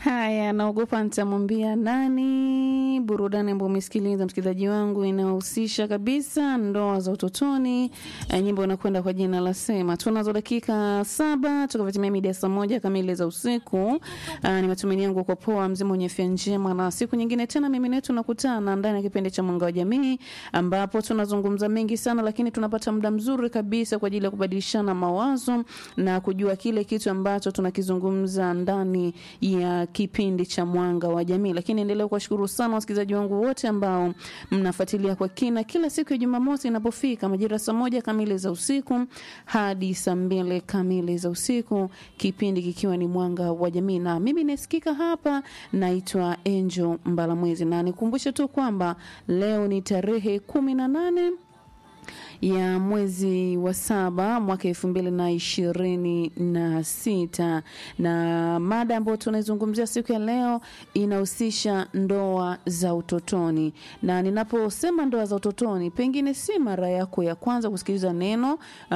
Haya, naogopa nitamwambia nani. Burudani ambayo umesikiliza msikilizaji wangu inahusisha kabisa ndoa za utotoni. E, nyimbo inakwenda kwa jina la Sema. Tunazo dakika saba tukavitimia mida saa moja kamili za usiku. Ni matumaini yangu kwa poa, mzima mwenye afya njema, na siku nyingine tena mimi naye tunakutana ndani ya kipindi cha Mwanga wa Jamii, ambapo tunazungumza mengi sana, lakini tunapata muda mzuri kabisa kwa ajili ya kubadilishana mawazo na kujua kile kitu ambacho tunakizungumza ndani ya kipindi cha Mwanga wa Jamii. Lakini endelea kuwashukuru sana wasikilizaji wangu wote ambao mnafuatilia kwa kina kila siku ya Jumamosi inapofika majira saa moja kamili za usiku hadi saa mbili kamili za usiku, kipindi kikiwa ni Mwanga wa Jamii, na mimi nasikika hapa, naitwa Angel Mbalamwezi, na nikumbushe tu kwamba leo ni tarehe kumi na nane ya mwezi wa saba mwaka elfu mbili na ishirini na sita na mada ambayo tunaizungumzia siku ya leo inahusisha ndoa za utotoni. Na ninaposema ndoa za utotoni, pengine si mara yako ya kwanza kusikiliza neno uh,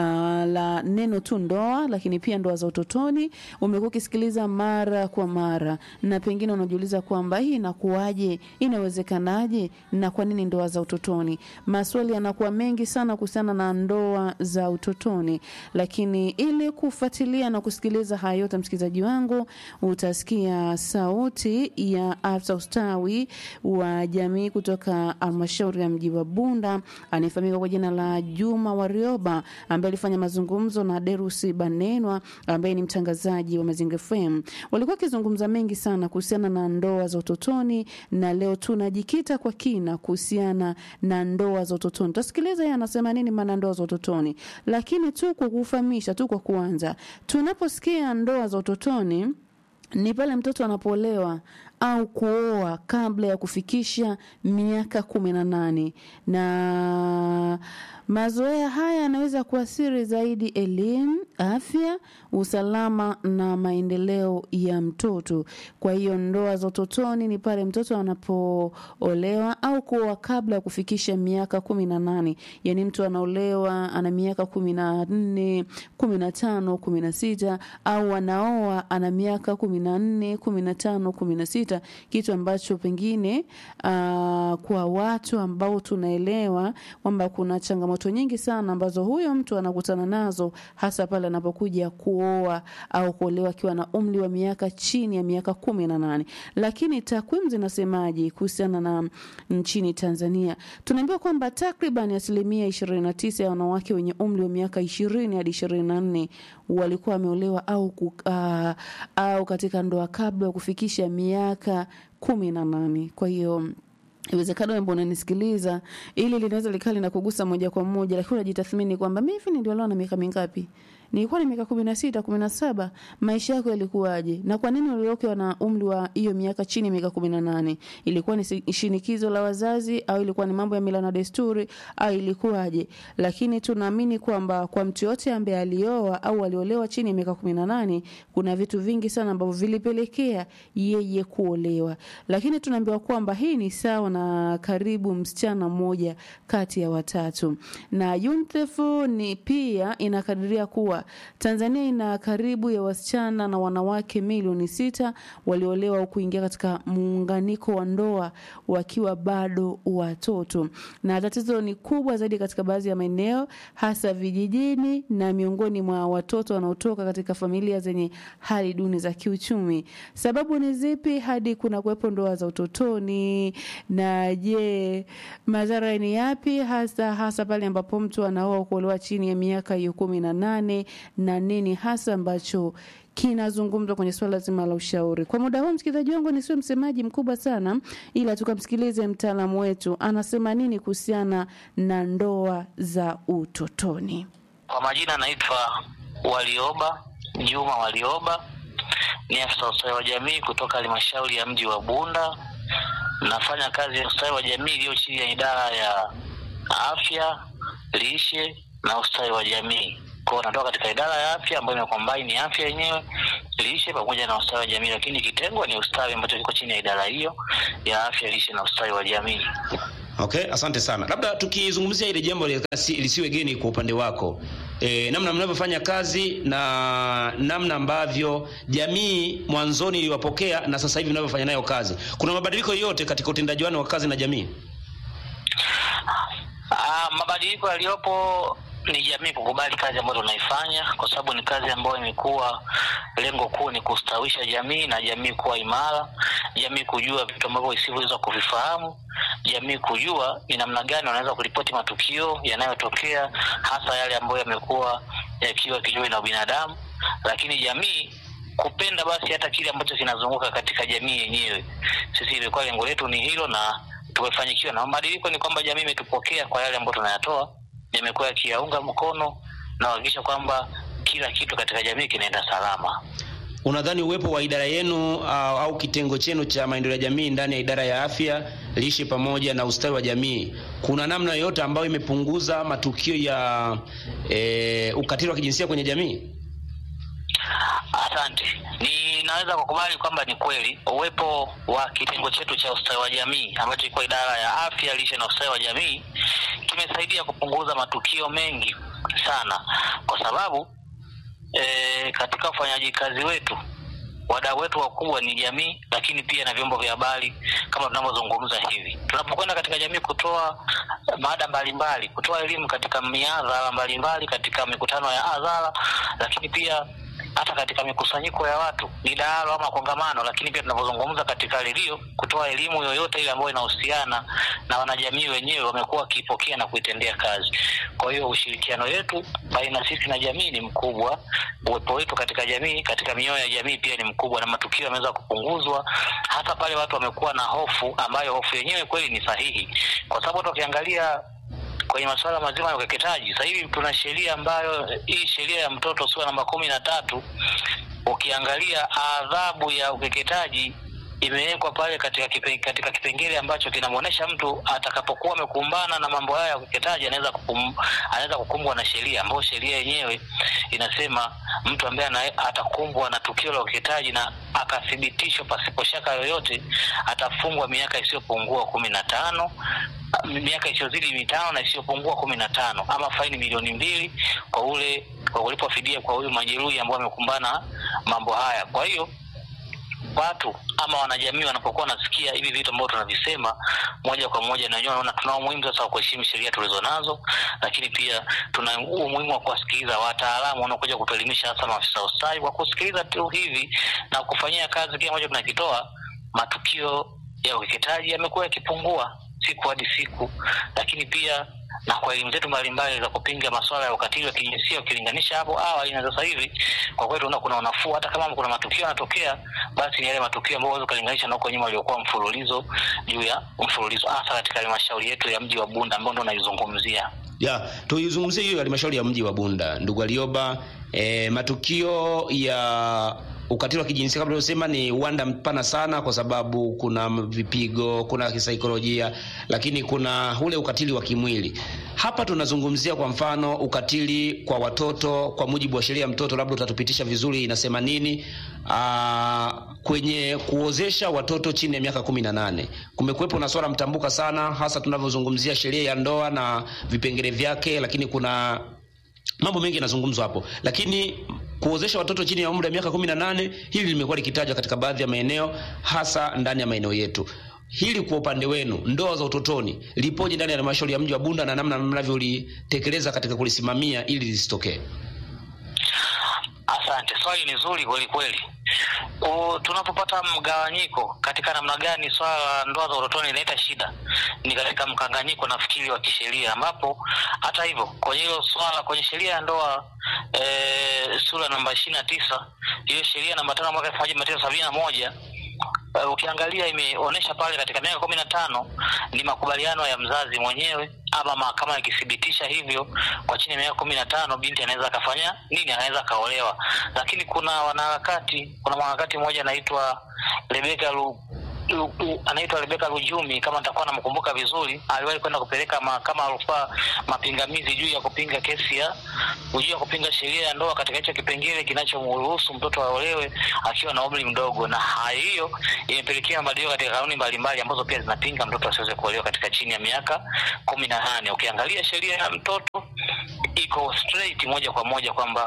la neno tu ndoa, lakini pia ndoa za utotoni umekuwa ukisikiliza mara kwa mara, na pengine unajiuliza kwamba hii inakuwaje, inawezekanaje, na kwa nini ndoa za utotoni? Maswali yanakuwa mengi sana kuhusiana na ndoa za utotoni, lakini ili kufuatilia na kusikiliza haya yote, msikilizaji wangu, utasikia sauti ya afisa ustawi wa jamii kutoka halmashauri ya mji wa Bunda anayefahamika kwa jina la Juma Warioba, ambaye alifanya mazungumzo na Derusi Banenwa ambaye ni mtangazaji wa Mazingira FM. Walikuwa wakizungumza mengi sana kuhusiana na ndoa za utotoni, na leo tunajikita kwa kina kuhusiana na ndoa za utotoni. Tutasikiliza yeye anasema nini maana ndoa za utotoni, lakini tu kwa kufahamisha tu, kwa kuanza, tunaposikia ndoa za utotoni ni pale mtoto anapoolewa au kuoa kabla ya kufikisha miaka kumi na nane na mazoea haya yanaweza kuathiri zaidi elimu, afya, usalama na maendeleo ya mtoto. Kwa hiyo ndoa za utotoni ni pale mtoto anapoolewa au kuoa kabla ya kufikisha miaka kumi na nane. Yaani mtu anaolewa ana miaka kumi na nne, kumi na tano, kumi na sita au anaoa ana miaka kumi na nne, kumi na tano, kumi na sita, kitu ambacho pengine uh, kwa watu ambao tunaelewa kwamba kuna changamoto nyingi sana ambazo huyo mtu anakutana nazo hasa pale anapokuja kuoa au kuolewa akiwa na umri wa miaka chini ya miaka kumi na nane. Lakini takwimu zinasemaje kuhusiana na nchini Tanzania? Tunaambiwa kwamba takriban asilimia ishirini na tisa ya wanawake wenye umri wa miaka ishirini hadi ishirini na nne walikuwa wameolewa au, uh, au katika ndoa kabla ya kufikisha miaka kumi na nane. Kwa hiyo Iwezekana wewe mbona unanisikiliza, ili linaweza likali na kugusa moja kwa moja, lakini unajitathmini kwamba mimi hivi niliolewa na miaka mingapi? Nilikuwa na miaka kumi na sita, kumi na saba. Maisha yako yalikuwaje? Na kwa nini uliolewa na umri wa hiyo miaka chini ya miaka kumi na nane? Ilikuwa ni shinikizo la wazazi au ilikuwa ni mambo ya mila na desturi au ilikuwaje? Lakini tunaamini kwamba kwa mtu yote ambaye alioa au aliolewa chini ya miaka kumi na nane, kuna vitu vingi sana ambavyo vilipelekea yeye kuolewa. Lakini tunaambiwa kwamba hii ni sawa na karibu msichana mmoja kati ya watatu. Na UNICEF ni pia inakadiria kuwa Tanzania ina karibu ya wasichana na wanawake milioni sita waliolewa au kuingia katika muunganiko wa ndoa wakiwa bado watoto, na tatizo ni kubwa zaidi katika baadhi ya maeneo hasa vijijini na miongoni mwa watoto wanaotoka katika familia zenye hali duni za kiuchumi. Sababu ni zipi hadi kuna kuwepo ndoa za utotoni? Na je, madhara ni yapi hasa hasa pale ambapo mtu anaoa kuolewa chini ya miaka hiyo kumi na nane na nini hasa ambacho kinazungumzwa kwenye swala zima la ushauri. Kwa muda huu, msikilizaji wangu, nisiwe msemaji mkubwa sana, ila tukamsikilize mtaalamu wetu anasema nini kuhusiana na ndoa za utotoni. Kwa majina anaitwa Walioba Juma Walioba, ni afisa ustawi wa jamii kutoka halmashauri ya mji wa Bunda. Nafanya kazi ya ustawi wa jamii iliyo chini ya idara ya afya, lishe na ustawi wa jamii kwao natoka katika idara ya afya ambayo imekombaini afya yenyewe lishe pamoja na ustawi wa jamii, lakini kitengo ni ustawi ambacho kiko chini ya idara hiyo ya afya, lishe na ustawi wa jamii. Okay, asante sana. Labda tukizungumzia ile jambo lisiwe geni kwa upande wako, e, namna mnavyofanya kazi na namna ambavyo jamii mwanzoni iliwapokea na sasa hivi mnavyofanya nayo kazi. Kuna mabadiliko yoyote katika utendaji wenu wa kazi na jamii? Ah, mabadiliko yaliyopo ni jamii kukubali kazi ambayo tunaifanya, kwa sababu ni kazi ambayo imekuwa lengo kuu ni kustawisha jamii na jamii kuwa imara, jamii kujua vitu ambavyo isivyoweza kuvifahamu, jamii kujua ni namna gani wanaweza kuripoti matukio yanayotokea, hasa yale ambayo yamekuwa yakiwa kinyume na binadamu, lakini jamii kupenda basi hata kile ambacho kinazunguka katika jamii yenyewe. Sisi ilikuwa lengo letu ni hilo na tumefanikiwa, na mabadiliko ni kwamba jamii imetupokea kwa yale ambayo tunayatoa, yamekuwa yakiyaunga mkono na kuhakikisha kwamba kila kitu katika jamii kinaenda salama. Unadhani uwepo wa idara yenu uh, au kitengo chenu cha maendeleo ya jamii ndani ya idara ya afya, lishe pamoja na ustawi wa jamii, kuna namna yoyote ambayo imepunguza matukio ya e, ukatili wa kijinsia kwenye jamii? Asante. Ninaweza kukubali kwamba ni kweli uwepo wa kitengo chetu cha ustawi wa jamii ambacho iko idara ya afya, lishe na ustawi wa jamii kimesaidia kupunguza matukio mengi sana, kwa sababu e, katika ufanyaji kazi wetu wadau wetu wakubwa ni jamii, lakini pia na vyombo vya habari kama tunavyozungumza hivi. Tunapokwenda katika jamii kutoa mada mbalimbali, kutoa elimu katika mihadhara mbalimbali, katika mikutano ya hadhara, lakini pia hata katika mikusanyiko ya watu midahalo ama kongamano, lakini pia tunavyozungumza katika redio, kutoa elimu yoyote ile ambayo inahusiana na wanajamii wenyewe, wamekuwa wakiipokea na kuitendea kazi. Kwa hiyo ushirikiano wetu baina sisi na jamii ni mkubwa, uwepo wetu katika jamii, katika mioyo ya jamii pia ni mkubwa, na matukio yameweza kupunguzwa, hata pale watu wamekuwa na hofu, ambayo hofu yenyewe kweli ni sahihi, kwa sababu hata ukiangalia kwenye masuala mazima ya ukeketaji. Sasa hivi tuna sheria ambayo hii sheria ya mtoto sura namba kumi na tatu, ukiangalia adhabu ya ukeketaji imewekwa pale katika kipe, katika kipengele ambacho kinamwonyesha mtu atakapokuwa amekumbana na mambo haya ya ukeketaji anaweza kukum, anaweza kukumbwa na sheria ambayo sheria yenyewe inasema mtu ambaye ana- atakumbwa na tukio la ukeketaji na akathibitishwa pasipo shaka yoyote atafungwa miaka isiyopungua kumi na tano miaka isiyozidi mitano na isiyopungua kumi na tano ama faini milioni mbili kwa ule kwa kulipwa fidia kwa huyu majeruhi ambao wamekumbana mambo haya. Kwa hiyo watu ama wanajamii wanapokuwa wanasikia hivi vitu ambavyo tunavisema moja kwa moja, na wenyewe wanaona tuna umuhimu sasa wa kuheshimu sheria tulizo nazo, lakini pia tuna umuhimu wa kuwasikiliza wataalamu wanaokuja kutuelimisha, hasa maafisa wa ustawi. Kwa kusikiliza tu hivi na kufanyia kazi kile ambacho tunakitoa, matukio ya ukeketaji yamekuwa yakipungua siku hadi siku, lakini pia na kwa elimu zetu mbalimbali za kupinga masuala ya ukatili wa kijinsia ukilinganisha hapo awali na sasa hivi, kwa kweli tunaona kuna unafuu. Hata kama kuna matukio yanatokea, basi ni yale matukio ambayo huwezi ukalinganisha na huko nyuma waliokuwa mfululizo juu ya mfululizo, hasa katika halmashauri yetu ya mji wa Bunda ambao ndo naizungumzia. Ya, tuizungumzie hiyo halmashauri ya mji wa Bunda, ndugu Alioba. E, matukio ya ukatili wa kijinsia kama tulivyosema ni uwanda mpana sana, kwa sababu kuna vipigo, kuna kisaikolojia, lakini kuna ule ukatili wa kimwili. Hapa tunazungumzia kwa mfano ukatili kwa watoto kwa mujibu wa sheria ya mtoto, labda utatupitisha vizuri, inasema nini? Aa, kwenye kuozesha watoto chini ya miaka kumi na nane kumekuwepo na swala mtambuka sana, hasa tunavyozungumzia sheria ya ndoa na vipengele vyake, lakini kuna mambo mengi yanazungumzwa hapo, lakini kuozesha watoto chini ya umri wa miaka kumi na nane hili limekuwa likitajwa katika baadhi ya maeneo, hasa ndani ya maeneo yetu. Hili kwa upande wenu, ndoa za utotoni lipoje ndani ya halmashauri ya mji wa Bunda na namna mnavyolitekeleza katika kulisimamia ili lisitokee? Asante, swali ni zuri kweli kweli. U- Tunapopata mgawanyiko katika namna gani swala la ndoa za utotoni inaleta shida, ni katika mkanganyiko nafikiri wa kisheria, ambapo hata hivyo kwenye hilo swala kwenye sheria ya ndoa e, sura namba ishirini na tisa hiyo sheria namba tano mwaka elfu moja mia tisa sabini na moja Uh, ukiangalia imeonyesha pale katika miaka kumi na tano ni makubaliano ya mzazi mwenyewe ama mahakama ikithibitisha hivyo, kwa chini ya miaka kumi na tano binti anaweza akafanya nini? Anaweza akaolewa. Lakini kuna wanaharakati, kuna mwanaharakati mmoja anaitwa Rebeka Lu, Lu- Lu- anaitwa Rebeka Lujumi, kama nitakuwa namkumbuka vizuri, aliwahi kwenda kupeleka mahakama ya rufaa mapingamizi juu ya kupinga kesi ya juu ya kupinga sheria ya ndoa katika hicho kipengele kinachomruhusu mtoto aolewe akiwa na umri mdogo, na hali hiyo imepelekea mabadiliko katika kanuni mbalimbali ambazo pia zinapinga mtoto asiweze kuolewa katika chini ya miaka kumi na nane. Ukiangalia sheria ya mtoto iko straight moja kwa moja kwamba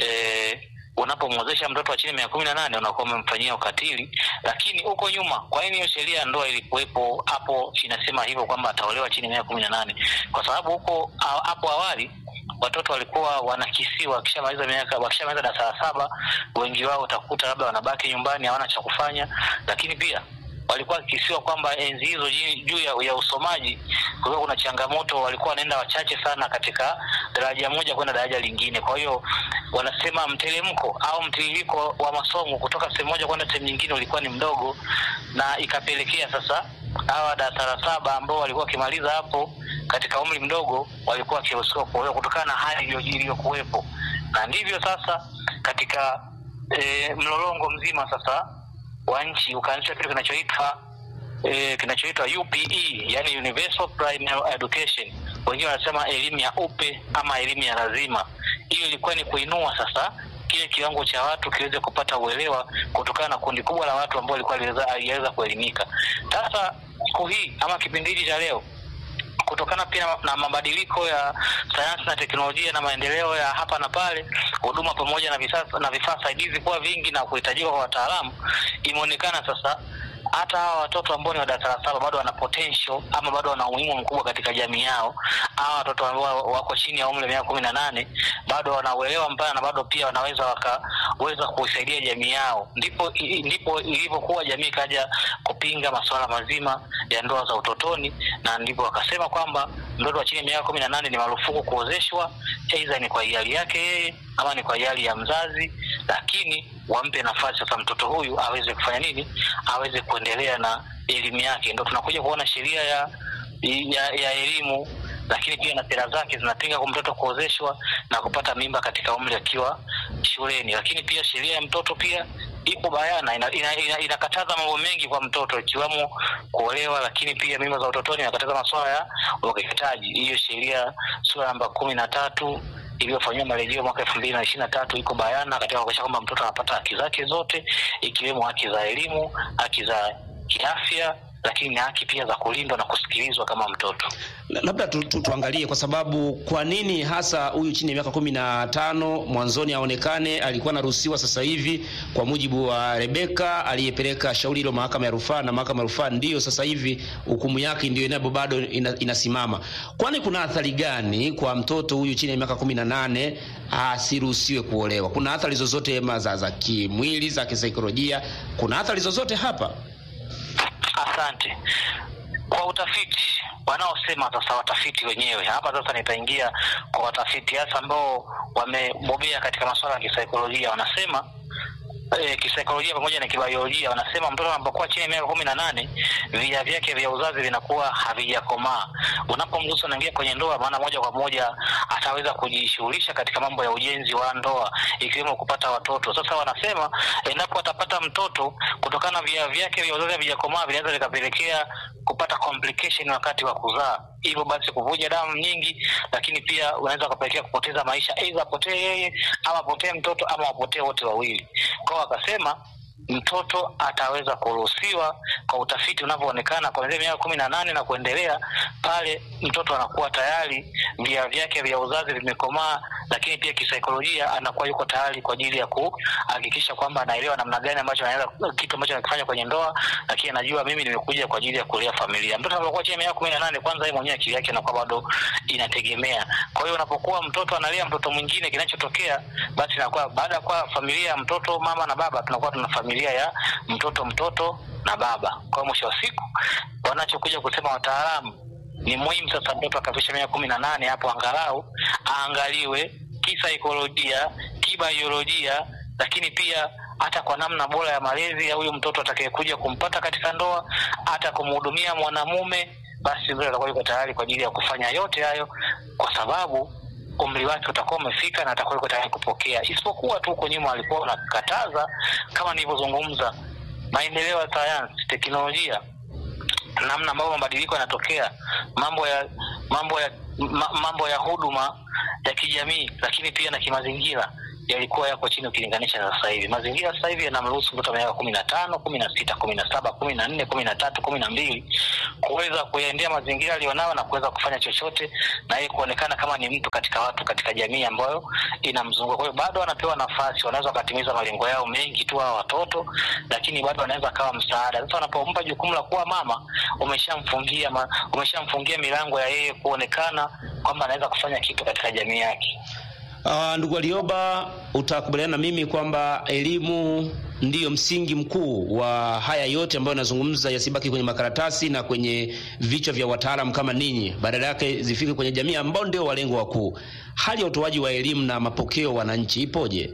eh, unapomwozesha mtoto wa chini ya miaka kumi na nane unakuwa umemfanyia ukatili. Lakini huko nyuma, kwa nini hiyo sheria ya ndoa ilikuwepo hapo inasema hivyo kwamba ataolewa chini ya miaka kumi na nane? Kwa sababu huko a- hapo awali watoto walikuwa wanakisiwa wakishamaliza miaka wakishamaliza darasa la saba, wengi wao utakuta labda wanabaki nyumbani hawana cha kufanya, lakini pia walikuwa wakikisiwa kwamba enzi hizo ji- juu ya, ya usomaji kulikuwa kuna changamoto, walikuwa wanaenda wachache sana katika daraja moja kwenda daraja lingine. Kwa hiyo wanasema mteremko au mtiririko wa masomo kutoka sehemu moja kwenda sehemu nyingine ulikuwa ni mdogo, na ikapelekea sasa hawa darasa la saba ambao walikuwa wakimaliza hapo katika umri mdogo walikuwa wakiruhusiwa kuolewa kutokana na hali iliyo- iliyokuwepo, na ndivyo sasa katika e, mlolongo mzima sasa wa nchi ukaanzishwa kitu kinachoitwa eh, kinachoitwa UPE, yani Universal Primary Education, wengine wanasema elimu ya upe ama elimu ya lazima. Hiyo ilikuwa ni kuinua sasa kile kiwango cha watu kiweze kupata uelewa kutokana na kundi kubwa la watu ambao walikuwa haliweza kuelimika. Sasa siku hii ama kipindi hiki cha leo kutokana pia na mabadiliko ya sayansi na teknolojia na maendeleo ya hapa na pale, huduma pamoja na vifaa na vifaa saidizi kuwa vingi na kuhitajika kwa wataalamu, imeonekana sasa hata hawa watoto ambao ni wa darasa la saba bado wana potential ama bado wana umuhimu mkubwa katika jamii yao. Hawa watoto ambao wako chini ya umri wa miaka kumi na nane bado wanauelewa mpana na bado pia wanaweza wakaweza kuisaidia jamii yao. Ndipo i- ndipo ilivyokuwa jamii ikaja kupinga masuala mazima ya ndoa za utotoni, na ndipo wakasema kwamba mtoto wa chini ya miaka kumi na nane ni marufuku kuozeshwa, aidha ni kwa hiari yake yeye ama ni kwa hiari ya mzazi, lakini wampe nafasi sasa mtoto huyu aweze kufanya nini, aweze kuendelea na elimu yake. Ndo tunakuja kuona sheria ya ya, ya elimu lakini pia na sera zake zinapinga kwa mtoto kuozeshwa na kupata mimba katika umri akiwa shuleni. Lakini pia sheria ya mtoto pia ipo bayana, inakataza ina, ina, inakataza mambo mengi kwa mtoto ikiwemo kuolewa, lakini pia mimba za utotoni, inakataza masuala ya ukeketaji. Hiyo sheria sura namba kumi na tatu iliyofanyiwa marejeo mwaka elfu mbili na ishirini na tatu iko bayana katika kuhakikisha kwamba mtoto anapata haki zake zote ikiwemo haki za elimu, haki za kiafya lakini na haki pia za kulindwa na kusikilizwa kama mtoto. La- labda tu, tu, tuangalie kwa sababu kwa nini hasa huyu chini ya miaka kumi na tano mwanzoni aonekane alikuwa anaruhusiwa sasa hivi kwa mujibu wa Rebeka aliyepeleka shauri hilo mahakama ya rufaa na mahakama ya rufaa ndiyo sasa hivi hukumu yake ndio inapo bado ina, inasimama kwani kuna athari gani kwa mtoto huyu chini ya miaka kumi na nane asiruhusiwe kuolewa kuna athari zozote ma za, za kimwili za kisaikolojia kuna athari zozote hapa Asante. Kwa utafiti wanaosema sasa, watafiti wenyewe hapa sasa, nitaingia kwa watafiti hasa ambao wamebobea katika masuala ya kisaikolojia. Wanasema e, kisaikolojia pamoja na kibiolojia, wanasema mtoto anapokuwa chini ya miaka kumi na nane via vyake vya uzazi vinakuwa havijakomaa. Unapomruhusu anaingia kwenye ndoa, maana moja kwa moja ataweza kujishughulisha katika mambo ya ujenzi wa ndoa, ikiwemo kupata watoto. Sasa wanasema endapo atapata mtoto, kutokana na via vyake vya uzazi havijakomaa, vinaweza vikapelekea kupata complication wakati wa kuzaa, hivyo basi kuvuja damu nyingi, lakini pia unaweza ukapelekea kupoteza maisha, aidha apotee yeye ama apotee mtoto ama wapotee wote wawili. Kwao wakasema mtoto ataweza kuruhusiwa kwa utafiti unavyoonekana kuanzia miaka kumi na nane na kuendelea, pale mtoto anakuwa tayari via vyake vya uzazi vimekomaa, lakini pia kisaikolojia anakuwa yuko tayari kwa ajili ya kuhakikisha kwamba anaelewa namna gani ambacho anaweza kitu ambacho anakifanya kwenye ndoa, lakini anajua mimi nimekuja kwa ajili ya kulea familia. Mtoto anapokuwa chini ya miaka kumi na nane, kwanza yeye mwenyewe akili yake anakuwa bado inategemea. Kwa hiyo unapokuwa mtoto analea mtoto mwingine, kinachotokea basi inakuwa baada ya kuwa familia ya mtoto mama na baba, tunakuwa tuna familia ya mtoto mtoto na baba. Kwa hiyo mwisho wa siku wanachokuja kusema wataalamu ni muhimu sasa mtoto akafikisha miaka kumi na nane hapo angalau aangaliwe kisaikolojia, kibaiolojia, lakini pia hata kwa namna bora ya malezi ya huyu mtoto atakayekuja kumpata katika ndoa, hata kumhudumia mwanamume, basi mtoto atakuwa yuko tayari kwa ajili ya kufanya yote hayo, kwa sababu umri wake utakuwa umefika na atakuwa yuko tayari kupokea. Isipokuwa tu huko nyuma alikuwa anakataza, kama nilivyozungumza, maendeleo ya sayansi, teknolojia, namna ambavyo mabadiliko yanatokea, mambo ya mambo ya ma, mambo ya huduma ya kijamii, lakini pia na kimazingira yalikuwa yako chini ukilinganisha na sasa hivi. Mazingira sasa hivi yanamruhusu mtoto wa miaka kumi na tano, kumi na sita, kumi na saba, kumi na nne, kumi na tatu, kumi na mbili kuweza kuyaendea mazingira aliyonayo na kuweza kufanya chochote na yeye kuonekana kama ni mtu katika watu katika jamii ambayo inamzunguka. Kwa hiyo bado wanapewa nafasi, wanaweza wakatimiza malengo yao mengi tu hawa watoto, lakini bado wanaweza kawa msaada. Sasa wanapompa jukumu la kuwa mama, umeshamfungia ma, umeshamfungia milango ya yeye kuonekana kwamba anaweza kufanya kitu katika jamii yake. Uh, ndugu Walioba, utakubaliana na mimi kwamba elimu ndiyo msingi mkuu wa haya yote ambayo yanazungumza, yasibaki kwenye makaratasi na kwenye vichwa vya wataalamu kama ninyi, badala yake zifike kwenye jamii ambao ndio walengo wakuu. Hali ya utoaji wa elimu na mapokeo wananchi ipoje?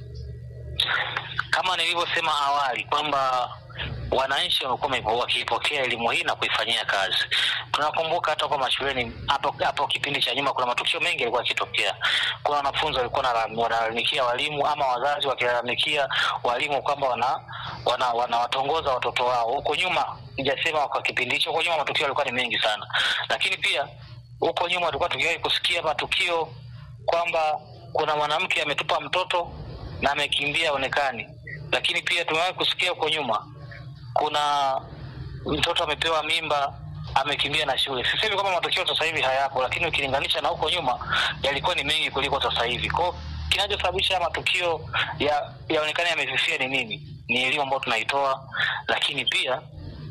Kama nilivyosema awali kwamba wananchi wamekuwa wakiipokea elimu hii na kuifanyia kazi. Tunakumbuka hata kwa mashuleni hapo hapo kipindi cha nyuma, kuna matukio mengi yalikuwa yakitokea. Kuna wanafunzi walikuwa wanalalamikia walimu ama wazazi wakilalamikia walimu kwamba wana wanawatongoza wana watoto wao. Huko nyuma, sijasema kwa kipindi hicho, huko nyuma matukio yalikuwa ni mengi sana, lakini pia huko nyuma tulikuwa tukiwahi kusikia matukio kwamba kuna mwanamke ametupa mtoto na amekimbia onekani, lakini pia tumewahi kusikia huko nyuma kuna mtoto amepewa mimba amekimbia na shule. Sisemi kwamba matokeo sasa hivi hayapo, lakini ukilinganisha na huko nyuma yalikuwa ni mengi kuliko sasa hivi. Kwa kinachosababisha matukio ya yaonekane yamefifia ni nini? Ni elimu ambayo tunaitoa, lakini pia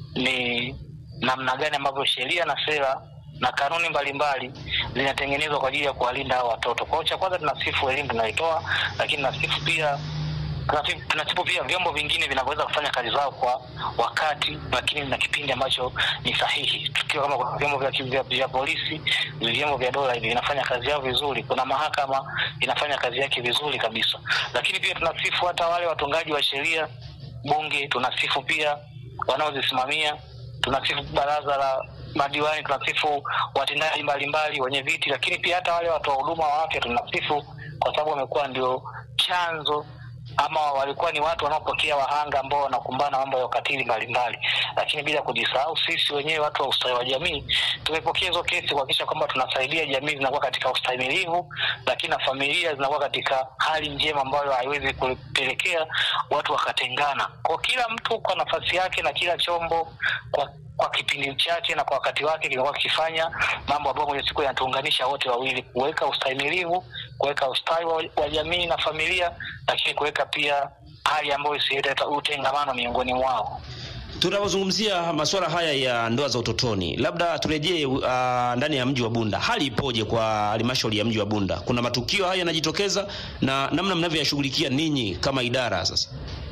ni namna gani ambavyo sheria na sera na kanuni mbalimbali zinatengenezwa kwa ajili ya kuwalinda hao watoto. Kwa hiyo cha kwanza tunasifu elimu tunaitoa, lakini nasifu pia tunasifu pia vyombo vingine vinavyoweza kufanya kazi zao kwa wakati, lakini na kipindi ambacho ni sahihi. Tukiwa kama kuna vyombo vya, vya, vya polisi, vyombo vya dola hivi vinafanya kazi yao vizuri, kuna mahakama inafanya kazi yake vizuri kabisa. Lakini pia tunasifu hata wale watungaji wa sheria, bunge, tunasifu pia wanaozisimamia, tunasifu baraza la madiwani, tunasifu watendaji mbalimbali, wenye viti, lakini pia hata wale watoa huduma wa afya tunasifu, kwa sababu wamekuwa ndio chanzo ama walikuwa ni watu wanaopokea wahanga ambao wanakumbana mambo ya ukatili mbalimbali, lakini bila kujisahau sisi wenyewe watu wa ustawi wa jamii tumepokea hizo kesi kuhakikisha kwamba tunasaidia jamii zinakuwa katika ustahimilivu, lakini na familia zinakuwa katika hali njema ambayo haiwezi kupelekea watu wakatengana. Kwa kila mtu kwa nafasi yake na kila chombo kwa kwa kipindi chake na kwa wakati wake kinakuwa kikifanya mambo ambayo mwenye siku yanatuunganisha wote wawili, kuweka ustahimilivu, kuweka ustawi wa, wa jamii na familia, lakini kuweka pia hali ambayo isileta utengamano miongoni mwao. Tunapozungumzia masuala haya ya ndoa za utotoni, labda turejee uh, ndani ya mji wa Bunda, hali ipoje kwa halmashauri ya mji wa Bunda? Kuna matukio haya yanajitokeza na namna mnavyoyashughulikia ninyi kama idara sasa?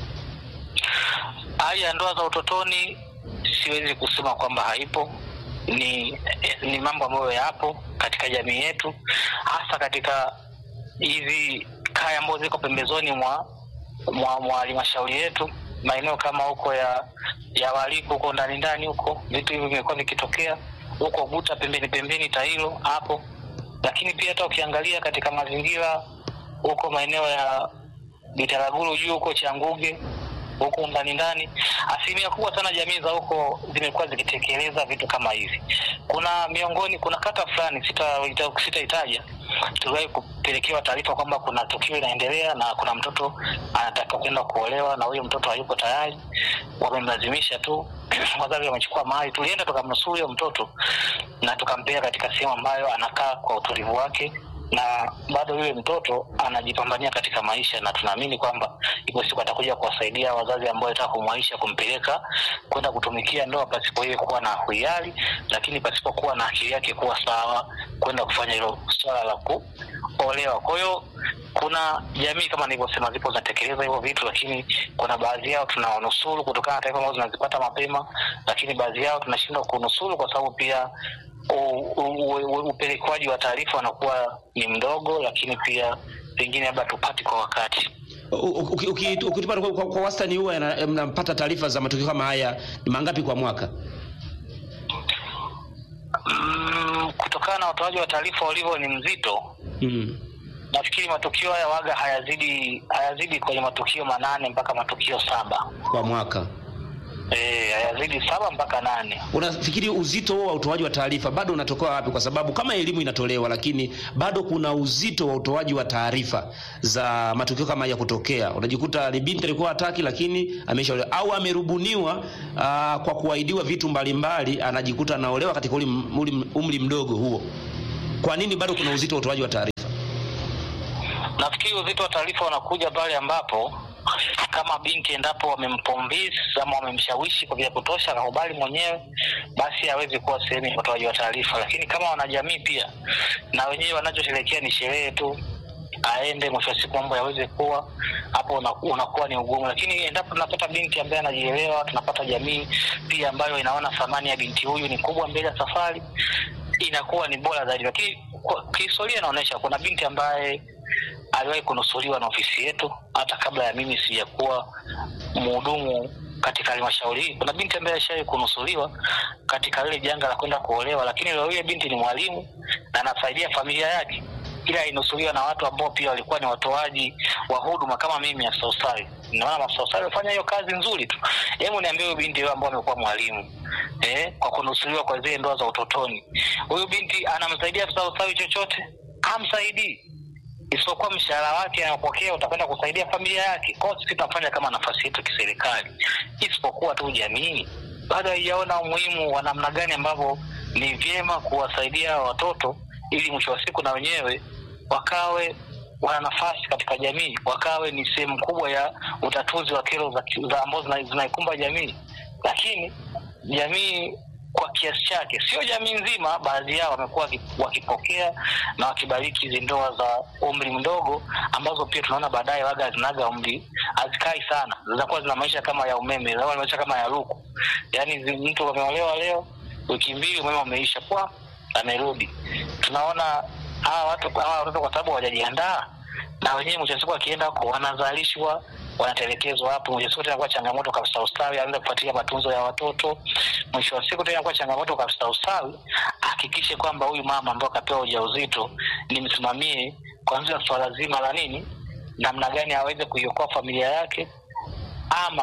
Hali ya ndoa za utotoni siwezi kusema kwamba haipo. Ni ni mambo ambayo yapo katika jamii yetu, hasa katika hizi kaya ambazo ziko pembezoni mwa mwa mwa halmashauri yetu, maeneo kama huko ya ya Waliku huko ndani ndani huko, vitu hivi vimekuwa vikitokea huko Buta pembeni pembeni Tailo hapo, lakini pia hata ukiangalia katika mazingira huko maeneo ya Bitaraguru juu huko Changuge huko ndani ndani, asilimia kubwa sana jamii za huko zimekuwa zikitekeleza vitu kama hivi. Kuna miongoni, kuna kata fulani sitaitaja, sita tuliwahi kupelekewa taarifa kwamba kuna tukio inaendelea na kuna mtoto anataka kwenda kuolewa na huyo mtoto hayuko tayari, wamemlazimisha tu wazazi wamechukua mahali. Tulienda tukamnusuru huyo mtoto na tukampeleka katika sehemu ambayo anakaa kwa utulivu wake na bado yule mtoto anajipambania katika maisha, na tunaamini kwamba ipo siku atakuja kuwasaidia wazazi ambao wanataka kumwaisha kumpeleka kwenda kutumikia ndoa pasipo yeye kuwa na hiari, lakini pasipo kuwa na akili yake kuwa sawa kwenda kufanya hilo swala la kuolewa. Kwa hiyo kuna jamii kama nilivyosema, zipo zinatekeleza hivyo vitu, lakini kuna baadhi yao tunawanusuru kutokana na taarifa ambazo zinazipata mapema, lakini baadhi yao tunashindwa kunusuru kwa sababu pia upelekwaji wa taarifa wanakuwa ni mdogo, lakini pia pengine labda tupati kwa wakati. Ukitupa kwa, kwa wastani huwa mnapata taarifa za matukio kama haya ni mangapi kwa mwaka? Mm, kutokana na utoaji wa taarifa ulivyo ni mzito mm. Nafikiri matukio haya waga hayazidi hayazidi kwenye matukio manane mpaka matukio saba kwa mwaka eh, hayazidi saba mpaka nane. Unafikiri uzito huo wa utoaji wa taarifa bado unatoka wapi? Kwa sababu kama elimu inatolewa, lakini bado kuna uzito wa utoaji wa taarifa za matukio kama ya kutokea. Unajikuta ni binti alikuwa hataki, lakini ameshaolewa au amerubuniwa aa, kwa kuahidiwa vitu mbalimbali, anajikuta anaolewa katika uli, uli, umri mdogo huo. Kwa nini bado kuna uzito wa utoaji wa taarifa? Nafikiri uzito wa taarifa unakuja pale ambapo kama binti endapo wamempombisi ama wamemshawishi kwa vya kutosha akakubali mwenyewe, basi hawezi kuwa sehemu ya utoaji wa taarifa. Lakini kama wanajamii pia na wenyewe wanachosherekea ni sherehe tu, aende, mwisho wa siku mambo yaweze kuwa hapo, unaku- unakuwa ni ugumu. Lakini endapo tunapata binti ambaye anajielewa, tunapata jamii pia ambayo inaona thamani ya binti huyu ni kubwa mbele ya safari, inakuwa ni bora zaidi. Lakini kwa kihistoria inaonyesha kuna binti ambaye aliwahi kunusuliwa na ofisi yetu hata kabla ya mimi sijakuwa mhudumu katika halmashauri hii. Kuna binti ambaye alishawahi kunusuliwa katika lile janga la kwenda kuolewa, lakini leo ile binti ni mwalimu na anasaidia familia yake, ila alinusuliwa na watu ambao pia walikuwa ni watoaji wa huduma kama mimi afisa ustawi. Naona afisa ustawi alifanya hiyo kazi nzuri tu. Hebu niambie huyu binti yule ambao amekuwa mwalimu eh, kwa kunusuliwa kwa zile ndoa za utotoni, huyu binti anamsaidia afisa ustawi chochote? Hamsaidii isipokuwa mshahara wake anapokea utakwenda kusaidia familia yake. Kwa hiyo sisi tunafanya kama nafasi yetu kiserikali, isipokuwa tu jamii bado haijaona umuhimu wa namna gani ambavyo ni vyema kuwasaidia hawa watoto ili mwisho wa siku na wenyewe wakawe wana nafasi katika jamii, wakawe ni sehemu kubwa ya utatuzi wa kero za, za ambazo zina- zinaikumba jamii. Lakini jamii kwa kiasi chake, sio jamii nzima, baadhi yao wamekuwa waki- wakipokea na wakibariki hizi ndoa za umri mdogo, ambazo pia tunaona baadaye waga zinaga umri, hazikai sana, zinakuwa zina maisha kama ya umeme, zinakuwa na maisha kama ya luku. Yaani zi- mtu ameolewa leo, wiki mbili umeme umeisha, kwa amerudi. Tunaona hawa watu hawa watoto kwa sababu hawajajiandaa na wenyewe mwisho wa siku wakienda huko wanazalishwa wanatelekezwa hapo. Mwisho wa siku tena kuwa changamoto kabisa ustawi, aanze kufuatilia matunzo ya watoto. Mwisho wa siku tena kuwa changamoto kabisa ustawi, hakikishe kwamba huyu mama ambaye akapewa ujauzito nimsimamie kuanzia swala zima la nini, namna gani aweze kuiokoa familia yake ama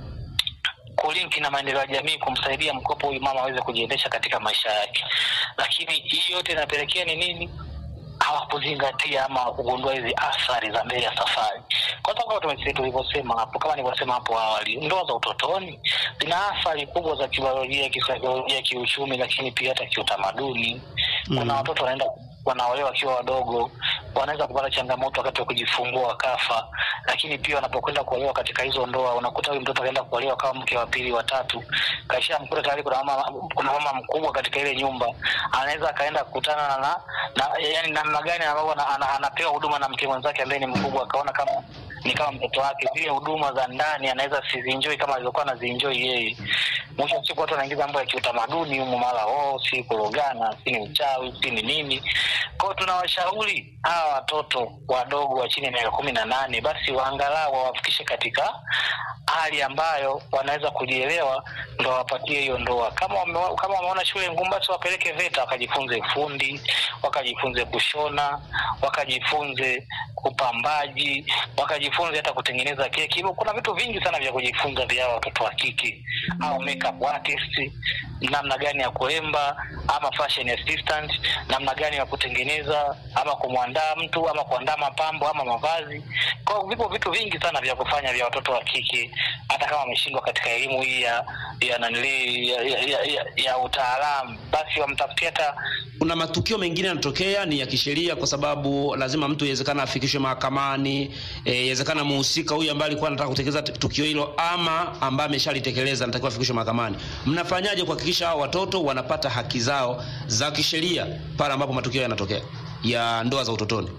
kulinki na maendeleo ya jamii kumsaidia mkopo huyu mama aweze kujiendesha katika maisha yake. Lakini hii yote inapelekea ni nini? hawakuzingatia ama kugundua hizi athari za mbele ya safari, kwa sababu kama tume- tulivyosema hapo, kama nilivyosema hapo awali, ndoa za utotoni zina athari kubwa za kibiolojia, kisaikolojia, kiuchumi, lakini pia hata kiutamaduni. Kuna Mm. watoto wanaenda wanaolewa wakiwa wadogo, wanaweza kupata changamoto wakati wa kujifungua wakafa. Lakini pia wanapokwenda kuolewa katika hizo ndoa, unakuta huyu mtoto akaenda kuolewa kama mke wa pili wa tatu, kaisha mkuta tayari kuna mama, kuna mama mkubwa katika ile nyumba, anaweza akaenda kukutana na, na, na yani namna gani ambavyo ana, ana, anapewa huduma na mke mwenzake ambaye ni mkubwa, akaona kama ni kama mtoto wake, zile huduma za ndani anaweza sizinjoi kama alivyokuwa anazienjoi yeye. Mwisho wa siku watu wanaingiza mambo ya kiutamaduni humu, mara oh, si kurogana, si ni uchawi, si ni nini. Kwao tunawashauri hawa watoto wadogo wa chini ya miaka kumi na nane basi waangalau wawafikishe katika hali ambayo wanaweza kujielewa, ndo wapatie hiyo ndoa. Kama wame, kama wameona shule ngumu, basi wapeleke VETA wakajifunze ufundi, wakajifunze kushona, wakajifunze upambaji, wakajifunze hata kutengeneza keki. Hivyo kuna vitu vingi sana vya kujifunza vya hawa watoto wa kike au makeup artist, namna gani ya kuemba ama fashion assistant, namna gani ya kutengeneza ama kumwandaa mtu ama kuandaa mapambo ama mavazi. Kwa hiyo vipo vitu vingi sana vya kufanya vya watoto wa kike, hata kama wameshindwa katika elimu hii ya ya nanili ya, ya, ya, ya, ya utaalamu, basi wamtafutia hata kuna matukio mengine yanatokea ni ya kisheria, kwa sababu lazima mtu iwezekana afikishwe mahakamani. eh, Iwezekana muhusika huyu ambaye alikuwa anataka kutekeleza t- tukio hilo ama ambaye ameshalitekeleza anatakiwa afikishwe mahakamani. Mnafanyaje kuhakikisha hao watoto wanapata haki zao za kisheria pale ambapo matukio yanatokea ya ndoa za utotoni?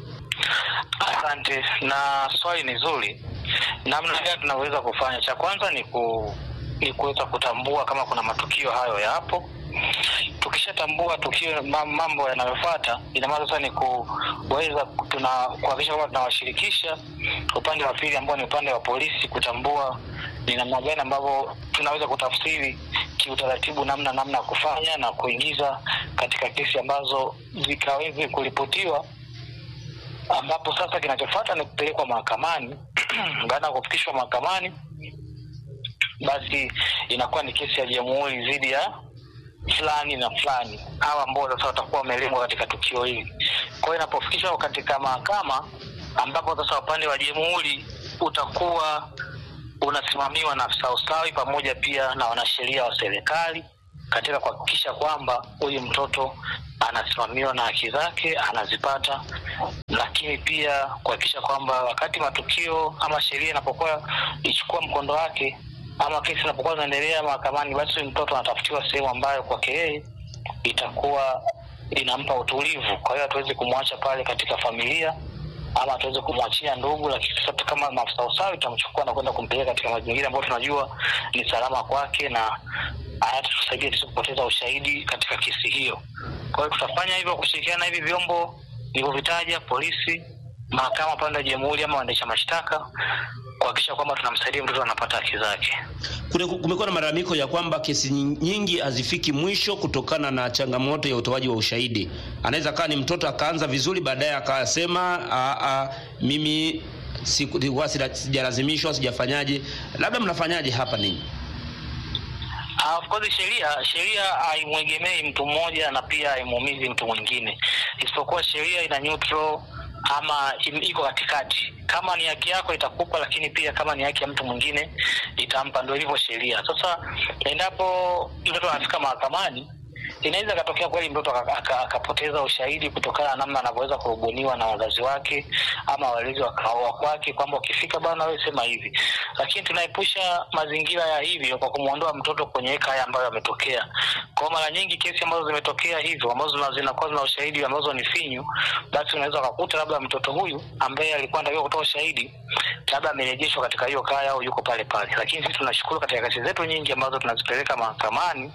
Asante, na swali ni zuri. Namna gani tunaweza kufanya? Cha kwanza ni ku ni kuweza kutambua kama kuna matukio hayo yapo. Tukishatambua tukio ma- mambo yanayofuata, ina maana sasa ni kuweza tuna kuhakikisha kwamba tunawashirikisha upande wa pili ambao ni upande wa polisi, kutambua ni namna gani ambavyo tunaweza kutafsiri kiutaratibu namna namna ya kufanya na kuingiza katika kesi ambazo zikaweze kuripotiwa ambapo sasa kinachofuata ni kupelekwa mahakamani. Baada ya kufikishwa mahakamani, basi inakuwa ni kesi ya jamhuri dhidi ya fulani na fulani au ambao sasa watakuwa wamelengwa katika tukio hili. Kwa hiyo inapofikishwa katika mahakama, ambapo sasa upande wa jamhuri utakuwa unasimamiwa na afisa ustawi pamoja pia na wanasheria wa serikali katika kuhakikisha kwamba huyu mtoto anasimamiwa na haki zake anazipata, lakini pia kuhakikisha kwamba wakati matukio ama sheria inapokuwa ichukua mkondo wake ama kesi inapokuwa zinaendelea mahakamani, basi huyu mtoto anatafutiwa sehemu ambayo kwake yeye itakuwa inampa utulivu. Kwa hiyo hatuwezi kumwacha pale katika familia ama hatuwezi kumwachia ndugu, lakini sasa kama maafisa usawi tutamchukua na kwenda kumpeleka katika mazingira ambayo tunajua ni salama kwake na hayatatusaidia sisi kupoteza ushahidi katika kesi hiyo. Kwa hiyo tutafanya hivyo kushirikiana na hivi vyombo nilivyovitaja, polisi, mahakama pande ya jamhuri ama waendesha mashtaka, kuhakikisha kwamba tunamsaidia mtoto anapata haki zake. Kune- Kumekuwa na malalamiko ya kwamba kesi nyingi hazifiki mwisho kutokana na changamoto ya utoaji wa ushahidi. Anaweza kaa ni mtoto akaanza vizuri, baadaye akasema "Ah, ah, mimi siku- nilikuwa sila- sijalazimishwa, sijafanyaje. Labda mnafanyaje hapa ninyi? Uh, of course sheria sheria haimwegemei mtu mmoja na pia haimuumizi mtu mwingine, isipokuwa sheria ina neutral ama im- iko katikati. Kama ni haki yako itakupa, lakini pia kama ni haki ya mtu mwingine itampa. Ndio ilivyo sheria. Sasa endapo mtoto anafika mahakamani inaweza ikatokea kweli mtoto aka- aka- akapoteza ushahidi kutokana na namna anavyoweza kurubuniwa na wazazi wake ama walezi wa wa kwake, kwamba ukifika bana, wewe sema hivi. Lakini tunaepusha mazingira ya hivyo kwa kumwondoa mtoto kwenye heka haya ambayo yametokea. Kwa mara nyingi kesi ambazo zimetokea hivyo ambazo zina- zinakuwa zina ushahidi ambazo ni finyu, basi unaweza ukakuta labda mtoto huyu ambaye alikuwa anatakiwa kutoa ushahidi labda amerejeshwa katika hiyo kaya au yuko pale pale. Lakini sisi tunashukuru katika kesi zetu nyingi ambazo tunazipeleka mahakamani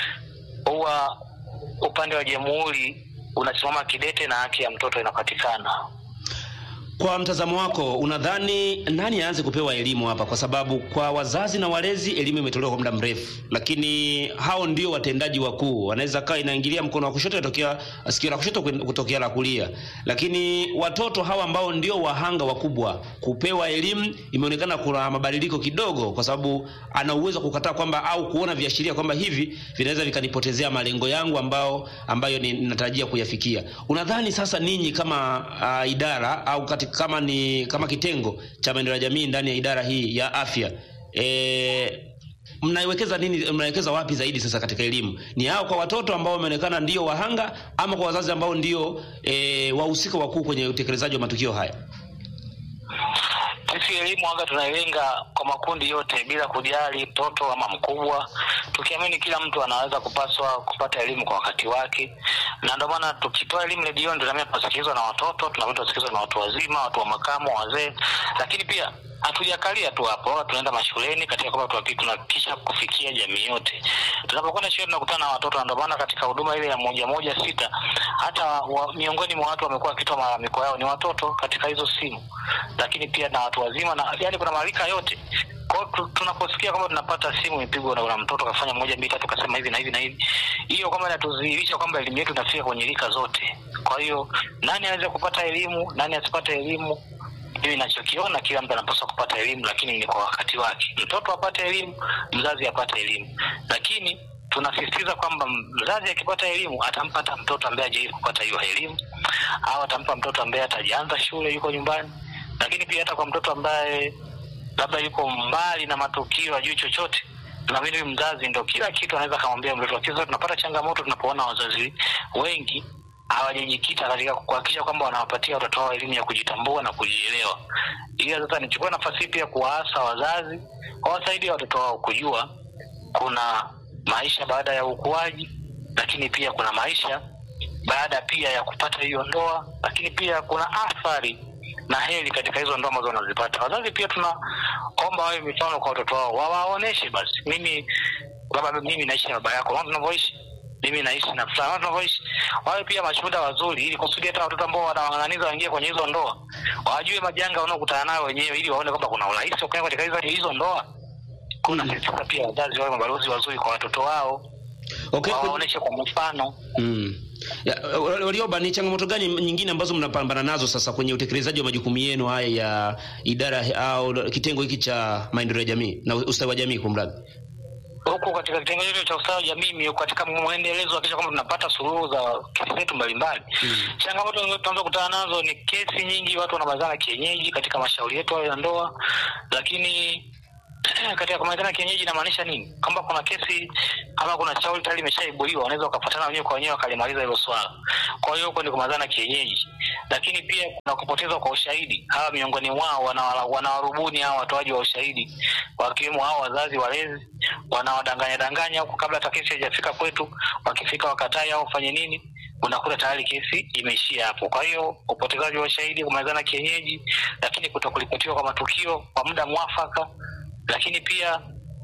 huwa upande wa jamhuri unasimama kidete na haki ya mtoto inapatikana. Kwa mtazamo wako, unadhani nani aanze kupewa elimu hapa? Kwa sababu kwa wazazi na walezi elimu imetolewa kwa muda mrefu, lakini hao ndio watendaji wakuu. Wanaweza kaa inaingilia mkono wa kushoto inatokea sikio la kushoto kwen- kutokea la kulia, lakini watoto hawa ambao ndio wahanga wakubwa kupewa elimu, imeonekana kuna mabadiliko kidogo, kwa sababu ana uwezo wa kukataa kwamba au kuona viashiria kwamba hivi vinaweza vikanipotezea malengo yangu ambao ambayo ni- ninatarajia kuyafikia. Unadhani sasa ninyi kama uh, idara au kati, kama ni kama kitengo cha maendeleo ya jamii ndani ya idara hii ya afya e, mnaiwekeza nini mnawekeza wapi zaidi sasa katika elimu ni hao kwa watoto ambao wameonekana ndio wahanga ama kwa wazazi ambao ndio e, wahusika wakuu kwenye utekelezaji wa matukio haya Sisi elimu anga tunailenga kwa makundi yote bila kujali mtoto ama mkubwa, tukiamini kila mtu anaweza kupaswa kupata elimu kwa wakati wake, na ndio maana tukitoa elimu redioni tunaambia tunasikilizwa na watoto, tunaambia tunasikilizwa na watu wazima, watu wa makamo, wazee, lakini pia hatujakalia tu hapo, tunaenda mashuleni katika kwamba tuhaki- tunahakikisha kufikia jamii yote. Tunapokwenda shule tunakutana na watoto, na ndio maana katika huduma ile ya moja moja sita hata wa, miongoni mwa watu wamekuwa wakitoa malalamiko yao ni watoto katika hizo simu, lakini pia na watu wazima na yani kuna marika yote kwa hiyo tu- tunaposikia kwamba tunapata simu imepigwa na kuna mtoto kafanya moja mbili tatu kasema hivi na hivi na hivi, hiyo kwamba inatudhihirisha kwamba elimu yetu inafika kwenye rika zote. Kwa hiyo nani aweze kupata elimu, nani asipate elimu, mimi nachokiona kila mtu anapaswa kupata elimu, lakini ni kwa wakati wake. Mtoto apate elimu, mzazi apate elimu, lakini tunasisitiza kwamba mzazi akipata elimu atampata mtoto ambaye hajawahi kupata hiyo elimu, au atampa mtoto ambaye atajaanza shule, yuko nyumbani, lakini pia hata kwa mtoto ambaye labda yuko mbali na matukio ajui chochote naamini huyu mzazi ndo kila kitu anaweza akamwambia mtoto wake. Sasa tunapata changamoto tunapoona wazazi wengi hawajajikita katika kuhakikisha kwamba wanawapatia watoto wao elimu ya kujitambua na kujielewa. Ila sasa nichukue nafasi hii pia kuwaasa wazazi wawasaidie watoto wao kujua kuna maisha baada ya ukuaji, lakini pia kuna maisha baada pia ya kupata hiyo ndoa, lakini pia kuna athari na heri katika hizo ndoa ambazo wanazipata. Wazazi pia tunaomba wawe mifano kwa watoto wao, wawaoneshe basi, mimi baba, mimi naishi na baba yako, unaona tunavyoishi mimi naishi na fulani, unaona tunavyoishi. Wawe pia mashuhuda wazuri, ili kusudi hata watoto ambao wanawang'ang'aniza waingie kwenye hizo ndoa wajue majanga wanaokutana nayo wenyewe, ili waone kwamba kuna urahisi wa kuingia katika hizo hizo ndoa. Kuna Mm. sisi pia wazazi wawe mabalozi wazuri kwa watoto wao, okay, kwenye- wawaoneshe kwa mfano. Mm. Ya, Warioba, ni changamoto gani nyingine ambazo mnapambana nazo sasa kwenye utekelezaji wa majukumu yenu haya ya idara au kitengo hiki cha maendeleo ya jamii na ustawi wa jamii kwa mradi? huku katika kitengo chetu cha ustawi wa jamii katika mwendelezo wa kisha kwamba tunapata suluhu za kesi zetu mbalimbali mm. changamoto tunaanza kutana nazo ni kesi nyingi watu wanabazana kienyeji katika mashauri yetu hayo ya ndoa lakini katika kumalizana kienyeji inamaanisha nini kwamba kuna kesi ama kuna shauri tayari imeshaibuliwa wanaweza wakapatana wenyewe kwa wenyewe wakalimaliza hilo swala kwa hiyo huko ni kumalizana kienyeji lakini pia kuna kupotezwa kwa ushahidi hawa miongoni mwao wana- wanawarubuni hawa watoaji wa ushahidi wakiwemo hao wazazi walezi wanawadanganya danganya huku kabla hata kesi haijafika kwetu wakifika wakatai au wafanye nini unakuta tayari kesi imeishia hapo kwa hiyo upotezaji wa ushahidi kumalizana kienyeji lakini kutokulipotiwa kwa matukio kwa muda mwafaka lakini pia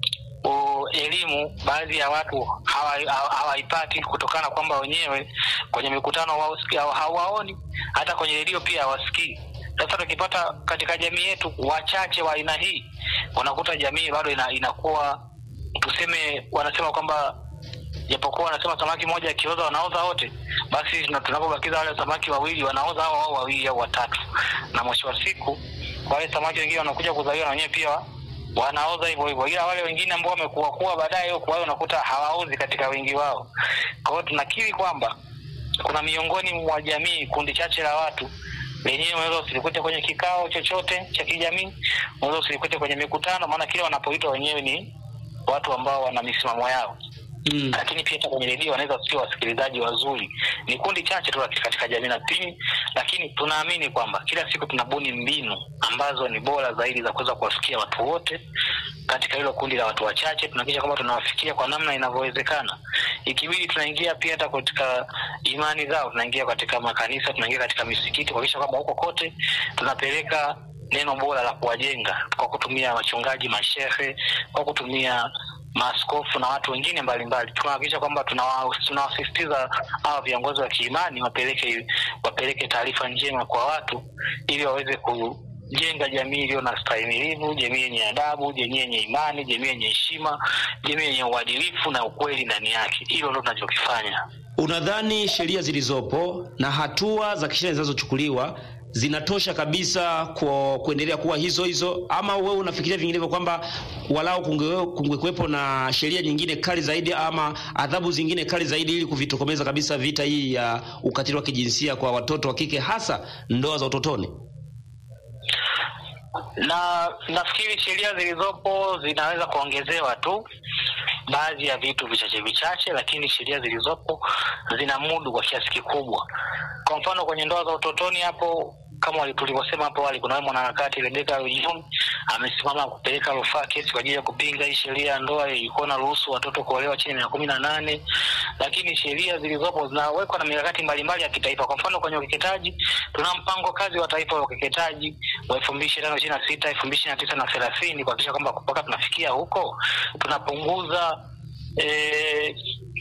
u, elimu baadhi ya watu hawa- hawa- hawaipati kutokana kwamba wenyewe kwenye mikutano hawausikii- hawa- hawaoni hata kwenye redio pia hawasikii sasa tukipata katika jamii yetu wachache wa aina hii unakuta jamii bado ina, inakuwa tuseme wanasema kwamba japokuwa wanasema samaki moja akioza wanaoza wote basi tuna- tunapobakiza wale samaki wawili wanaoza hao hao wawili au watatu na mwisho wa siku wale samaki wengine wanakuja kuzaliwa na wenyewe pia wanaoza hivyo hivyo ila wale wengine ambao wamekuwa kuwa baadaye huko wao unakuta hawaozi katika wingi wao kwa hiyo tunakiri kwamba kuna miongoni mwa jamii kundi chache la watu lenyewe unaweza usilikute kwenye kikao chochote cha kijamii unaweza usilikute kwenye mikutano maana kile wanapoitwa wenyewe ni watu ambao wana misimamo yao Mm. lakini pia hata kwenye redio wanaweza sio wasikilizaji wazuri ni kundi chache tu katika- katika jamii na pili lakini tunaamini kwamba kila siku tunabuni mbinu ambazo ni bora zaidi za kuweza kuwafikia watu wote katika hilo kundi la watu wachache tunahakikisha kwamba tunawafikia kwa namna inavyowezekana ikibidi tunaingia pia hata katika imani zao tunaingia katika makanisa tunaingia katika misikiti kuhakikisha kwamba huko kote tunapeleka neno bora la kuwajenga kwa kutumia wachungaji mashehe kwa kutumia maaskofu na watu wengine mbalimbali tunahakikisha kwamba tunawa- tunawasisitiza hawa viongozi wa kiimani wapeleke wapeleke taarifa njema kwa watu ili waweze kujenga jamii iliyo na stahimilivu jamii yenye adabu jamii yenye imani jamii yenye heshima jamii yenye uadilifu na ukweli ndani yake hilo ndo tunachokifanya Unadhani sheria zilizopo na hatua za kisheria zinazochukuliwa zinatosha kabisa kwa kuendelea kuwa hizo hizo, ama wewe unafikiria vinginevyo kwamba walau kunge- kungekuwepo na sheria nyingine kali zaidi ama adhabu zingine kali zaidi ili kuvitokomeza kabisa vita hii ya ukatili wa kijinsia kwa watoto wa kike, hasa ndoa za utotoni? na nafikiri sheria zilizopo zinaweza kuongezewa tu baadhi ya vitu vichache vichache lakini sheria zilizopo zina mudu kwa kiasi kikubwa kwa mfano kwenye ndoa za utotoni hapo kama wali- tulivyosema hapo awali kuna mwanaharakati rebeka Rujuni amesimama kupeleka rufaa kesi kwa ajili ya kupinga hii sheria ya ndoa ilikuwa na ruhusu watoto kuolewa chini ya miaka kumi na nane lakini sheria zilizopo zinawekwa na mikakati mbalimbali ya kitaifa kwa mfano kwenye ukeketaji tuna mpango kazi wa taifa wa ukeketaji wa elfu mbili ishirini na na sita elfu mbili ishirini na tisa na thelathini kuhakikisha kwamba mpaka tunafikia huko tunapunguza eh,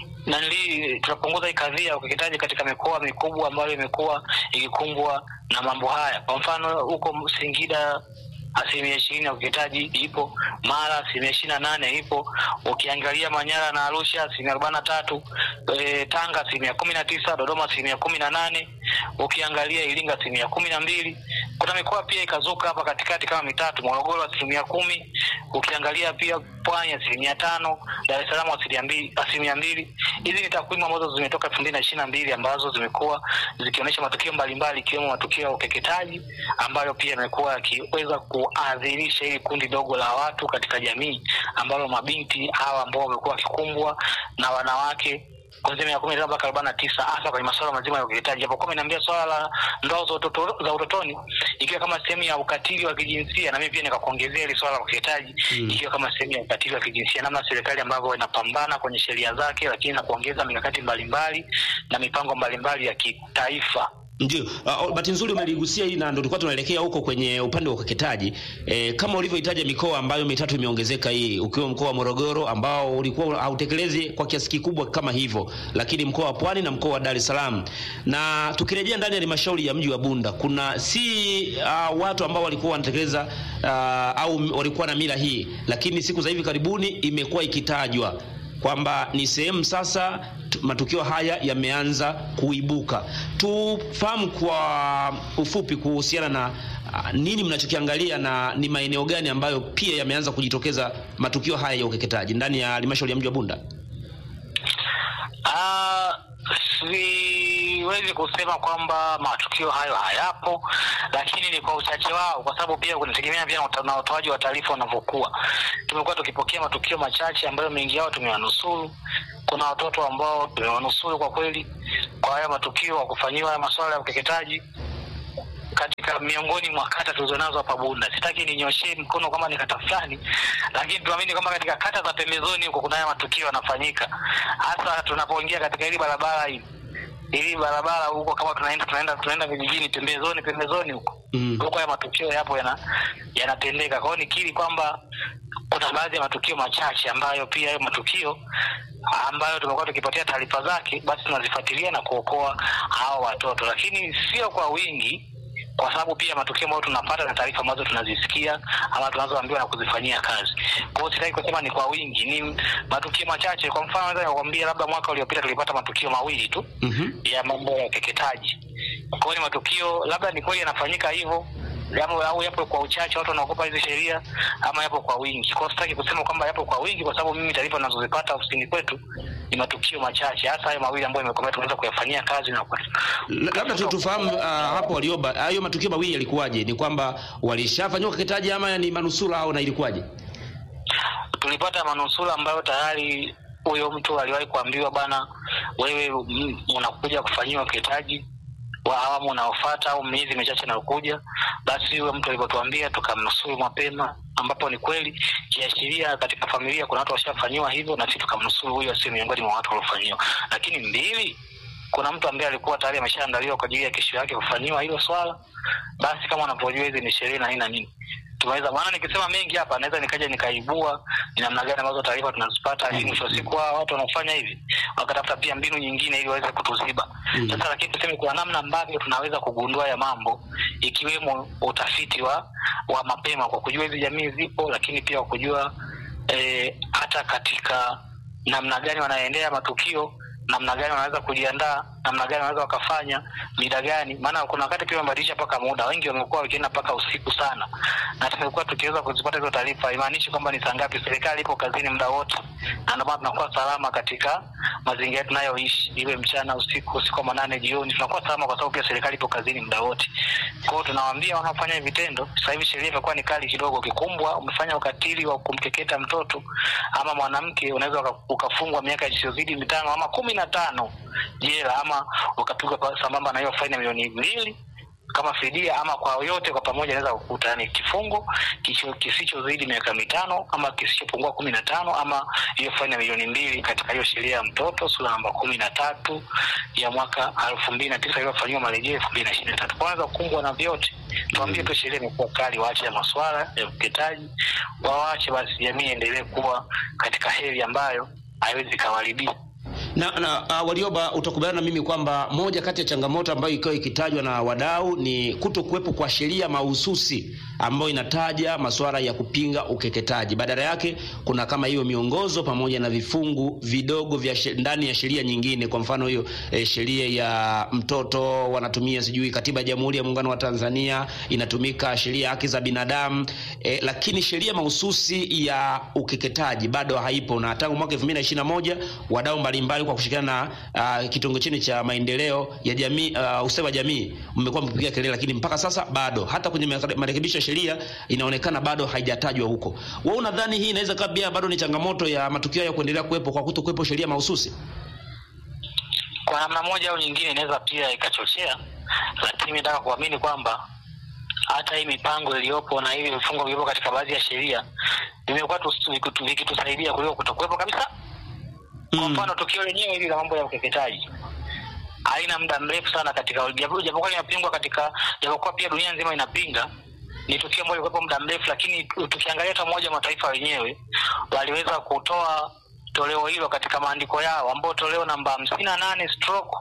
nali tunapunguza hii kadhia ya ukeketaji katika mikoa mikubwa ambayo imekuwa ikikumbwa na mambo haya kwa mfano huko singida asilimia ishirini ya ukeketaji ipo mara asilimia ishirini na nane ipo ukiangalia manyara na arusha asilimia arobaini na tatu e, tanga asilimia kumi na tisa dodoma asilimia kumi na nane ukiangalia iringa asilimia kumi na mbili kuna mikoa pia ikazuka hapa katikati kama mitatu morogoro asilimia kumi ukiangalia pia pwani asilimia tano dar es salaam asilimia mbili asilimia mbili hizi ni takwimu ambazo zimetoka elfu mbili na ishiri na mbili ambazo zimekuwa zikionyesha matukio mbalimbali ikiwemo matukio ya ukeketaji ambayo pia yamekuwa yakiweza kuadhirisha hili kundi dogo la watu katika jamii ambalo mabinti hawa ambao wamekuwa wakikumbwa na wanawake kuanzia miaka kumi na tano mpaka arobaini na tisa hasa kwenye masuala mazima ya ukeketaji japokuwa ameniambia swala la ndoa za utoto, za utotoni ikiwa kama sehemu ya ukatili wa kijinsia na mimi pia nikakuongezea hili swala la ukeketaji Mm. ikiwa kama sehemu ya ukatili wa kijinsia namna serikali ambavyo inapambana kwenye sheria zake lakini na kuongeza mikakati mbalimbali na mipango mbalimbali ya kitaifa Ndio, uh, bahati nzuri umeligusia hili na ndio tulikuwa tunaelekea huko kwenye upande wa ukeketaji. E, kama ulivyohitaja mikoa ambayo mitatu imeongezeka hii, ukiwa mkoa wa Morogoro ambao ulikuwa hautekelezi kwa kiasi kikubwa kama hivyo, lakini mkoa wa Pwani na mkoa wa Dar es Salaam. Na tukirejea ndani ya halmashauri ya mji wa Bunda, kuna si uh, watu ambao walikuwa wanatekeleza uh, au walikuwa na mila hii, lakini siku za hivi karibuni imekuwa ikitajwa kwamba ni sehemu sasa tu- matukio haya yameanza kuibuka. Tufahamu kwa ufupi kuhusiana na ah, nini mnachokiangalia na ni maeneo gani ambayo pia yameanza kujitokeza matukio haya ya ukeketaji ndani ya halmashauri ya mji wa Bunda? Ah, siwezi kusema kwamba matukio hayo hayapo, lakini ni kwa uchache wao, kwa sababu pia kunategemea pia na uta- na utoaji wa taarifa unavyokuwa. Tumekuwa tukipokea matukio machache ambayo mengi yao tumewanusuru. Kuna watoto ambao tumewanusuru kwa kweli kwa haya matukio wa kufanyiwa haya masuala ya ukeketaji katika miongoni mwa kata tulizonazo hapa Bunda. Sitaki ninyoshee mkono kama ni kata fulani, lakini tuamini kwamba katika kata za pembezoni huko kuna haya matukio yanafanyika, hasa tunapoingia katika hili barabara hii hili barabara huko, kama tunaenda tunaenda tunaenda vijijini pembezoni pembezoni huko Mm. huko, haya matukio yapo yana yanatendeka. Kwa hiyo nikiri kwamba kuna baadhi ya matukio machache ambayo pia hayo matukio ambayo tumekuwa tukipatia taarifa zake, basi tunazifuatilia na kuokoa hao watoto, lakini sio kwa wingi kwa sababu pia matukio ambayo tunapata na taarifa ambazo tunazisikia ama tunazoambiwa na kuzifanyia kazi. Kwa hiyo sitaki kusema ni kwa wingi, ni matukio machache. Kwa mfano, naweza nikakwambia labda mwaka uliopita tulipata matukio mawili tu Mhm. ya mambo ya ukeketaji. Kwa hiyo ni matukio labda ni kweli yanafanyika hivyo Yapo, au yapo kwa uchache watu wanaogopa hizi sheria ama yapo kwa wingi. Kwa hiyo sitaki kusema kwamba yapo kwa wingi, kwa sababu mimi taarifa ninazozipata ofisini kwetu ni matukio machache, hasa hayo mawili ambayo imekomea tunaweza kuyafanyia kazi na kwa La- labda tu tufahamu uh, hapo Walioba, hayo matukio mawili yalikuwaje? Ni kwamba walishafanyiwa ukeketaji ama ni manusura au na ilikuwaje? tulipata manusura ambayo tayari huyo mtu aliwahi kuambiwa bana, wewe mm, unakuja kufanyiwa ukeketaji wa awamu unaofuata au miezi michache inayokuja. Basi huyo mtu alivyotuambia tukamnusuru mapema, ambapo ni kweli kiashiria katika familia kuna watu washafanyiwa hivyo, na sisi tukamnusuru huyo asiwe miongoni mwa watu waliofanyiwa. Lakini mbili, kuna mtu ambaye alikuwa tayari ameshaandaliwa kwa ajili ya kesho yake kufanyiwa hilo swala. Basi kama unavyojua hizi ni sheria na nini na nini tumeweza maana, nikisema mengi hapa naweza nikaja nikaibua ni namna gani ambazo taarifa tunazipata, ili mwisho wa siku hawa watu wanaofanya hivi wakatafuta pia mbinu nyingine ili waweze kutuziba. Mm. Sasa lakini tuseme kuna namna ambavyo tunaweza kugundua ya mambo, ikiwemo utafiti wa wa mapema kwa kujua hizi jamii zipo, lakini pia kwa kujua eh, hata katika namna gani wanaendea matukio namna gani wanaweza kujiandaa, namna gani wanaweza wakafanya, mida gani. Maana kuna wakati pia wamebadilisha mpaka muda, wengi wamekuwa wakienda mpaka usiku sana, na tumekuwa tukiweza kuzipata hizo taarifa. Haimaanishi kwamba ni saa ngapi, serikali ipo kazini muda wote, na ndio maana tunakuwa salama katika mazingira tunayoishi, iwe mchana, usiku, usiku wa manane, jioni, tunakuwa salama kwa sababu pia serikali ipo kazini muda wote. Kwa hiyo tunawaambia wanaofanya hivi vitendo, sasa hivi sheria imekuwa ni kali kidogo. Ukikumbwa umefanya ukatili wa kumkeketa mtoto ama mwanamke, unaweza uka- ukafungwa miaka isiyozidi mitano ama kumi na tano jela, ama ukapigwa pa- sambamba na hiyo faini ya milioni mbili kama fidia, ama kwa yote kwa pamoja inaweza kukuta ni kifungo kisicho- kisichozidi miaka mitano ama kisichopungua kumi na tano ama hiyo faini ya milioni mbili katika hiyo sheria ya mtoto sura namba kumi na tatu ya mwaka elfu mbili na tisa iliyofanyiwa marejeo elfu mbili na ishirini na tatu kwa wanaweza kukumbwa na vyote. Tuambie tu sheria imekuwa kali, waache ya maswala ya ukeketaji, wawache basi, jamii iendelee kuwa katika heri ambayo haiwezi ikawaribia. na, na uh, Warioba, utakubaliana na mimi kwamba moja kati ya changamoto ambayo ikiwa ikitajwa na wadau ni kuto kuwepo kwa sheria mahususi ambayo inataja masuala ya kupinga ukeketaji. Badala yake kuna kama hiyo miongozo pamoja na vifungu vidogo vya she- ndani ya sheria nyingine. Kwa mfano hiyo eh, sheria ya mtoto wanatumia sijui katiba ya Jamhuri ya Muungano wa Tanzania inatumika, sheria ya haki za binadamu eh, lakini sheria mahususi ya ukeketaji bado haipo, na tangu mwaka 2021 wadau mbalimbali kwa kushirikiana na uh, kitengo chini cha maendeleo ya jamii uh, ustawi wa jamii mmekuwa mkipiga kelele, lakini mpaka sasa bado, hata kwenye mare- marekebisho ya sheria inaonekana bado haijatajwa huko. Wewe unadhani hii inaweza kuwa pia bado ni changamoto ya matukio ya kuendelea kuwepo kwa kuto kuwepo sheria mahususi? kwa namna moja au nyingine inaweza pia ikachochea, lakini nataka kuamini kwamba hata hii mipango iliyopo na hivi vifungo vilivyopo katika baadhi ya sheria vimekuwa tu- vikitu- vikitusaidia kuliko kutokuwepo kabisa. Kwa Mm. mfano tukio lenyewe hili la mambo ya ukeketaji haina muda mrefu sana katika japo- japokuwa linapingwa katika japokuwa pia dunia nzima inapinga ni tukio ambalo lilikuwepo muda mrefu, lakini tukiangalia hata Umoja wa Mataifa wenyewe waliweza kutoa toleo hilo katika maandiko yao, ambao toleo namba hamsini na nane stroke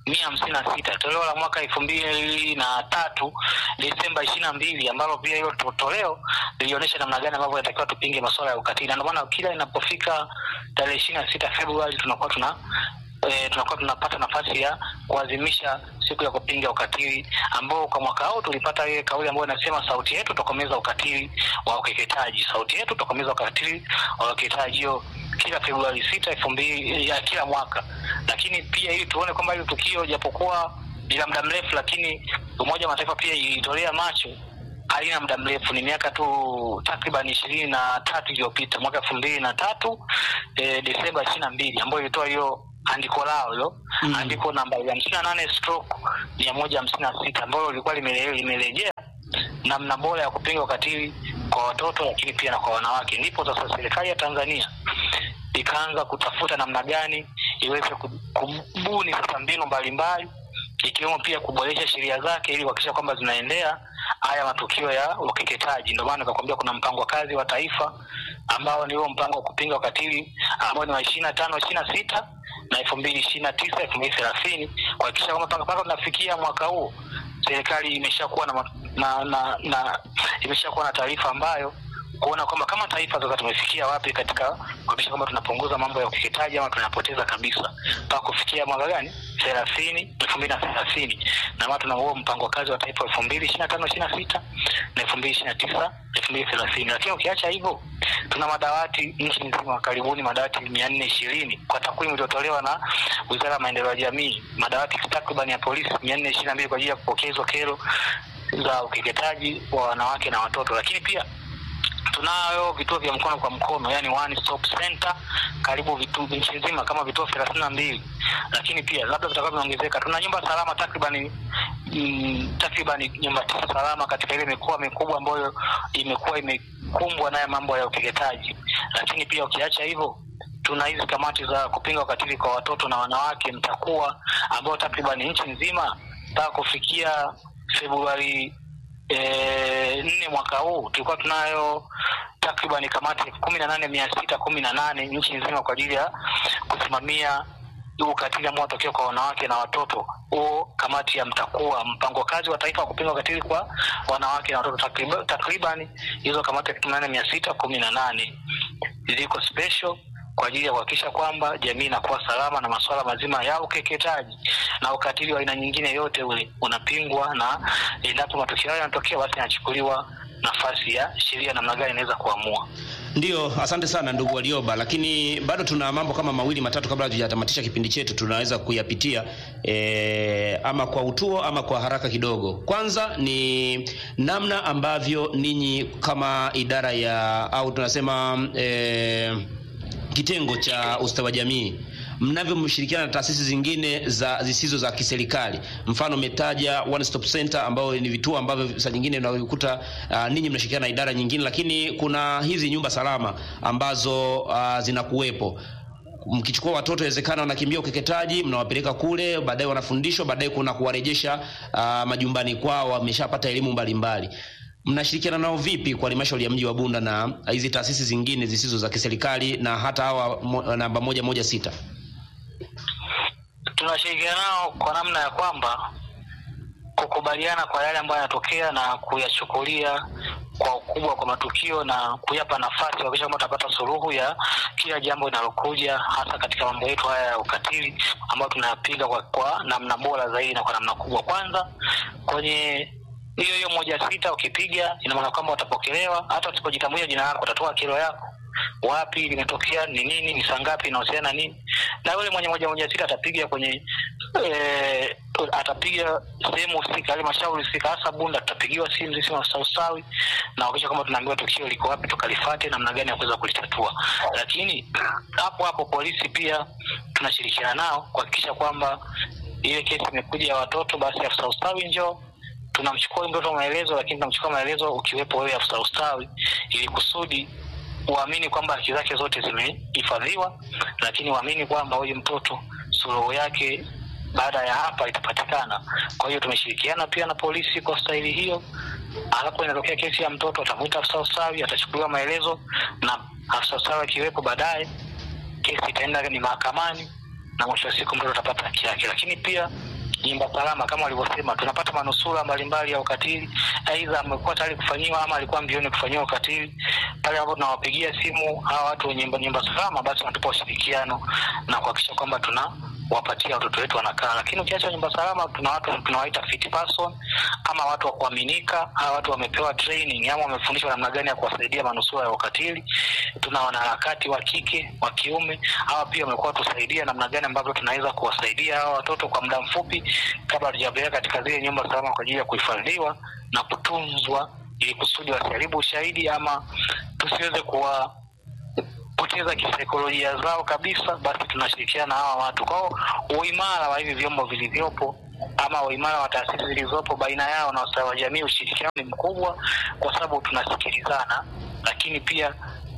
mia hamsini na sita toleo la mwaka elfu mbili na tatu Desemba ishirini na mbili ambalo pia hilo to- toleo lilionyesha namna gani ambavyo inatakiwa tupinge masuala ya ukatili, na ndio maana kila inapofika tarehe ishirini na sita Februari tunakuwa tuna e, tunakuwa tunapata nafasi ya kuadhimisha siku ya kupinga ukatili ambao kwa mwaka huu tulipata ile kauli ambayo inasema sauti yetu tokomeza ukatili wa ukeketaji, sauti yetu tokomeza ukatili wa ukeketaji, hiyo kila Februari sita elfu mbili ya kila mwaka. Lakini pia ili tuone kwamba hili tukio japokuwa ni la muda mrefu, lakini Umoja wa Mataifa pia ilitolea macho halina muda mrefu, ni miaka tu takriban ishirini na tatu iliyopita, mwaka elfu mbili na tatu e, Desemba ishirini na mbili ambayo ilitoa hiyo andiko lao hilo Mm. andiko namba hamsini na nane stroke mia moja hamsini na sita ambalo lilikuwa limele- limerejea namna bora ya kupinga ukatili kwa watoto lakini pia na kwa wanawake. Ndipo sasa serikali ya Tanzania ikaanza kutafuta namna gani iweze ku- kubuni sasa mbinu mbalimbali ikiwemo pia kuboresha sheria zake ili kuhakikisha kwamba zinaendea haya matukio ya ukeketaji. Ndio maana nikakwambia kuna mpango wa kazi wa taifa ambao ni huo mpango wa kupinga ukatili ambao ni wa ishirini na tano ishirini na sita na elfu mbili ishirini na tisa elfu mbili thelathini kuhakikisha kwamba mpaka mpaka tunafikia mwaka huu serikali imeshakuwa na, ma- na, na, na imeshakuwa na taarifa ambayo kuona kwamba kama taifa sasa tumefikia wapi katika kuhakikisha kwamba tunapunguza mambo ya ukeketaji ama tunapoteza kabisa mpaka kufikia mwaka gani thelathini elfu mbili na thelathini na maana tuna huo mpango wa kazi wa taifa elfu mbili ishiri na tano ishiri na sita na elfu mbili ishiri na tisa elfu mbili thelathini lakini ukiacha hivyo tuna madawati nchi nzima karibuni madawati mia nne ishirini kwa takwimu iliyotolewa na wizara ya maendeleo ya jamii madawati takriban ya polisi mia nne ishirini na mbili kwa ajili ya kupokea hizo kero za ukeketaji wa wanawake na watoto lakini pia tunayo vituo vya mkono kwa mkono yani one stop center karibu vitu nchi nzima kama vituo thelathini na mbili lakini pia labda vitakuwa vimeongezeka tuna nyumba salama takriban mm, takriban nyumba tisa salama katika ile mikoa mikubwa ambayo imekuwa imekumbwa naye mambo ya ukeketaji lakini pia ukiacha hivyo tuna hizi kamati za kupinga ukatili kwa watoto na wanawake mtakuwa ambao takriban nchi nzima mpaka kufikia februari eh, nne mwaka huu tulikuwa tunayo takriban kamati elfu kumi na nane mia sita kumi na nane nchi nzima kwa ajili ya kusimamia huu ukatili ambao unatokea kwa wanawake na watoto huo kamati ya mtakuwa mpango kazi wa taifa wa kupinga ukatili kwa wanawake na watoto takriban, takriban hizo kamati elfu kumi na nane mia sita kumi na nane ziko special kwa ajili ya kuhakikisha kwamba jamii inakuwa salama na masuala mazima ya ukeketaji na ukatili wa aina nyingine yote ule unapingwa, na endapo matukio hayo yanatokea, basi yanachukuliwa nafasi ya sheria namna gani inaweza kuamua. Ndiyo, asante sana ndugu Walioba, lakini bado tuna mambo kama mawili matatu kabla hatujatamatisha kipindi chetu, tunaweza kuyapitia e, ama kwa utuo ama kwa haraka kidogo. Kwanza ni namna ambavyo ninyi kama idara ya au tunasema e, kitengo cha ustawi wa jamii mnavyomshirikiana na taasisi zingine za zisizo za kiserikali mfano umetaja one stop center ambayo ni vituo ambavyo saa nyingine unakuta uh, ninyi mnashirikiana na idara nyingine lakini kuna hizi nyumba salama ambazo uh, zinakuwepo mkichukua watoto inawezekana wanakimbia ukeketaji mnawapeleka kule baadaye wanafundishwa baadaye kuna kuwarejesha uh, majumbani kwao wameshapata elimu mbalimbali mnashirikiana nao vipi kwa halmashauri ya mji wa bunda na hizi taasisi zingine zisizo za kiserikali na hata hawa mo, namba moja moja sita Tunashirikiana nao kwa namna ya kwamba kukubaliana kwa yale ambayo yanatokea na kuyachukulia kwa ukubwa kwa matukio na kuyapa nafasi kuhakikisha kwamba tutapata suluhu ya kila jambo linalokuja, hasa katika mambo yetu haya ya ukatili ambayo tunayapiga kwa, kwa namna bora zaidi na kwa namna kubwa. Kwanza kwenye hiyo hiyo moja sita ukipiga, ina maana kwamba watapokelewa, hata usipojitambulisha jina lako, utatoa kero yako wapi limetokea, ni nini, ni saa ngapi, inahusiana nini, na yule mwenye moja moja sita atapiga kwenye e, atapiga sehemu husika, halmashauri husika, hasa Bunda, tutapigiwa simu sisi maafisa ustawi na kuhakikisha kwamba tunaambiwa tukio liko wapi, tukalifate namna gani ya kuweza kulitatua. Lakini hapo hapo polisi pia tunashirikiana nao kuhakikisha kwamba ile kesi imekuja ya watoto, basi afisa ustawi njoo tunamchukua mtoto maelezo, lakini tunamchukua maelezo ukiwepo wewe afisa ustawi, ili kusudi uamini kwamba haki zake zote zimehifadhiwa, lakini uamini kwamba huyu mtoto suluhu yake baada ya hapa itapatikana. Kwa hiyo tumeshirikiana pia na polisi kwa staili hiyo. Alapo inatokea kesi ya mtoto, atamwita afisa ustawi, atachukuliwa maelezo na afisa ustawi akiwepo, baadaye kesi itaenda ni mahakamani na mwisho wa siku mtoto atapata haki yake. Lakini pia nyumba salama kama walivyosema, tunapata manusura mbalimbali ya ukatili, aidha amekuwa tayari kufanyiwa ama alikuwa mbioni kufanyiwa ukatili. Pale ambapo tunawapigia simu hawa watu wenye nyumba- nyumba salama, basi wanatupa ushirikiano na kuhakikisha kwamba tuna wapatia watoto wetu wanakaa. Lakini ukiacha nyumba salama, tuna watu tunawaita fit person ama watu wa kuaminika. Hawa watu wamepewa training ama wamefundishwa namna gani ya kuwasaidia manusura ya ukatili. Tuna wanaharakati wa kike, wa kiume, hawa pia wamekuwa tusaidia namna gani ambavyo tunaweza kuwasaidia hawa watoto kwa muda mfupi kabla hatujapeleka katika zile nyumba salama kwa ajili ya kuhifadhiwa na kutunzwa ili kusudi wasiharibu ushahidi ama tusiweze kuwa poteza kisaikolojia zao kabisa, basi tunashirikiana na hawa watu. Kwa hiyo uimara wa hivi vyombo vilivyopo ama uimara wa taasisi zilizopo baina yao na ustawi wa jamii, ushirikiano ni mkubwa, kwa sababu tunasikilizana, lakini pia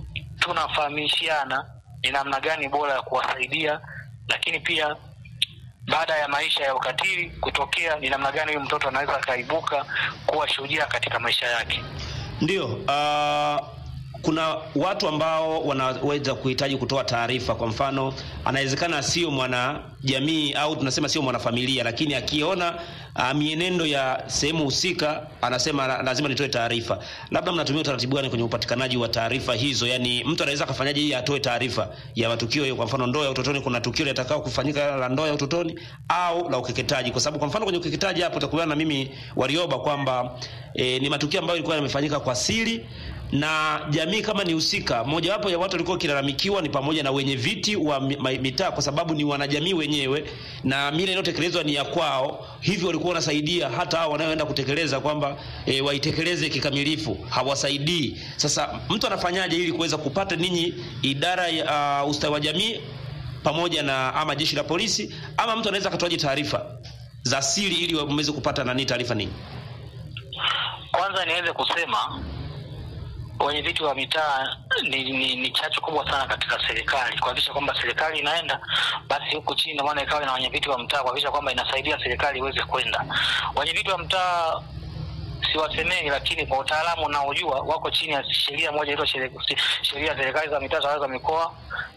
tunafahamishiana ni namna gani bora ya kuwasaidia, lakini pia baada ya maisha ya ukatili kutokea, ni namna gani huyu mtoto anaweza akaibuka kuwa shujaa katika maisha yake. Ndio, uh, kuna watu ambao wanaweza kuhitaji kutoa taarifa. Kwa mfano, anawezekana sio mwanajamii au tunasema sio mwanafamilia, lakini akiona uh, mienendo ya sehemu husika anasema "La- lazima nitoe taarifa. Labda mnatumia utaratibu gani kwenye upatikanaji wa taarifa hizo? Yani mtu anaweza akafanyaje ili atoe taarifa ya matukio hiyo? Kwa mfano, ndoa ya utotoni, kuna tukio litakao kufanyika la ndoa ya utotoni au la ukeketaji, kwa sababu kwa mfano kwenye ukeketaji hapo utakubaliana na mimi Warioba kwamba e, ni matukio ambayo yalikuwa yamefanyika kwa siri na jamii kama ni husika. Mojawapo ya watu walikuwa wakilalamikiwa ni pamoja na wenye viti wa mi- ma- mitaa, kwa sababu ni wanajamii wenyewe na mila inayotekelezwa ni ya kwao, hivyo walikuwa wanasaidia hata hao wanaoenda kutekeleza kwamba e, waitekeleze kikamilifu, hawasaidii. Sasa mtu anafanyaje ili kuweza kupata ninyi idara ya uh, ustawi wa jamii pamoja na ama jeshi la polisi, ama mtu anaweza akatoaje taarifa za siri ili mweze kupata nani taarifa nini? Kwanza niweze kusema wenye viti wa mitaa ni, ni, ni chachu kubwa sana katika serikali kuhakikisha kwamba serikali inaenda basi huku chini, ndio maana ikawa na wenye viti wa mtaa kuhakikisha kwamba inasaidia serikali iweze kwenda. Wenye viti wa mtaa siwasemei, lakini kwa utaalamu unaojua wako chini ya sheria moja inaitwa sheria sheria ya serikali za mitaa, tawala za mikoa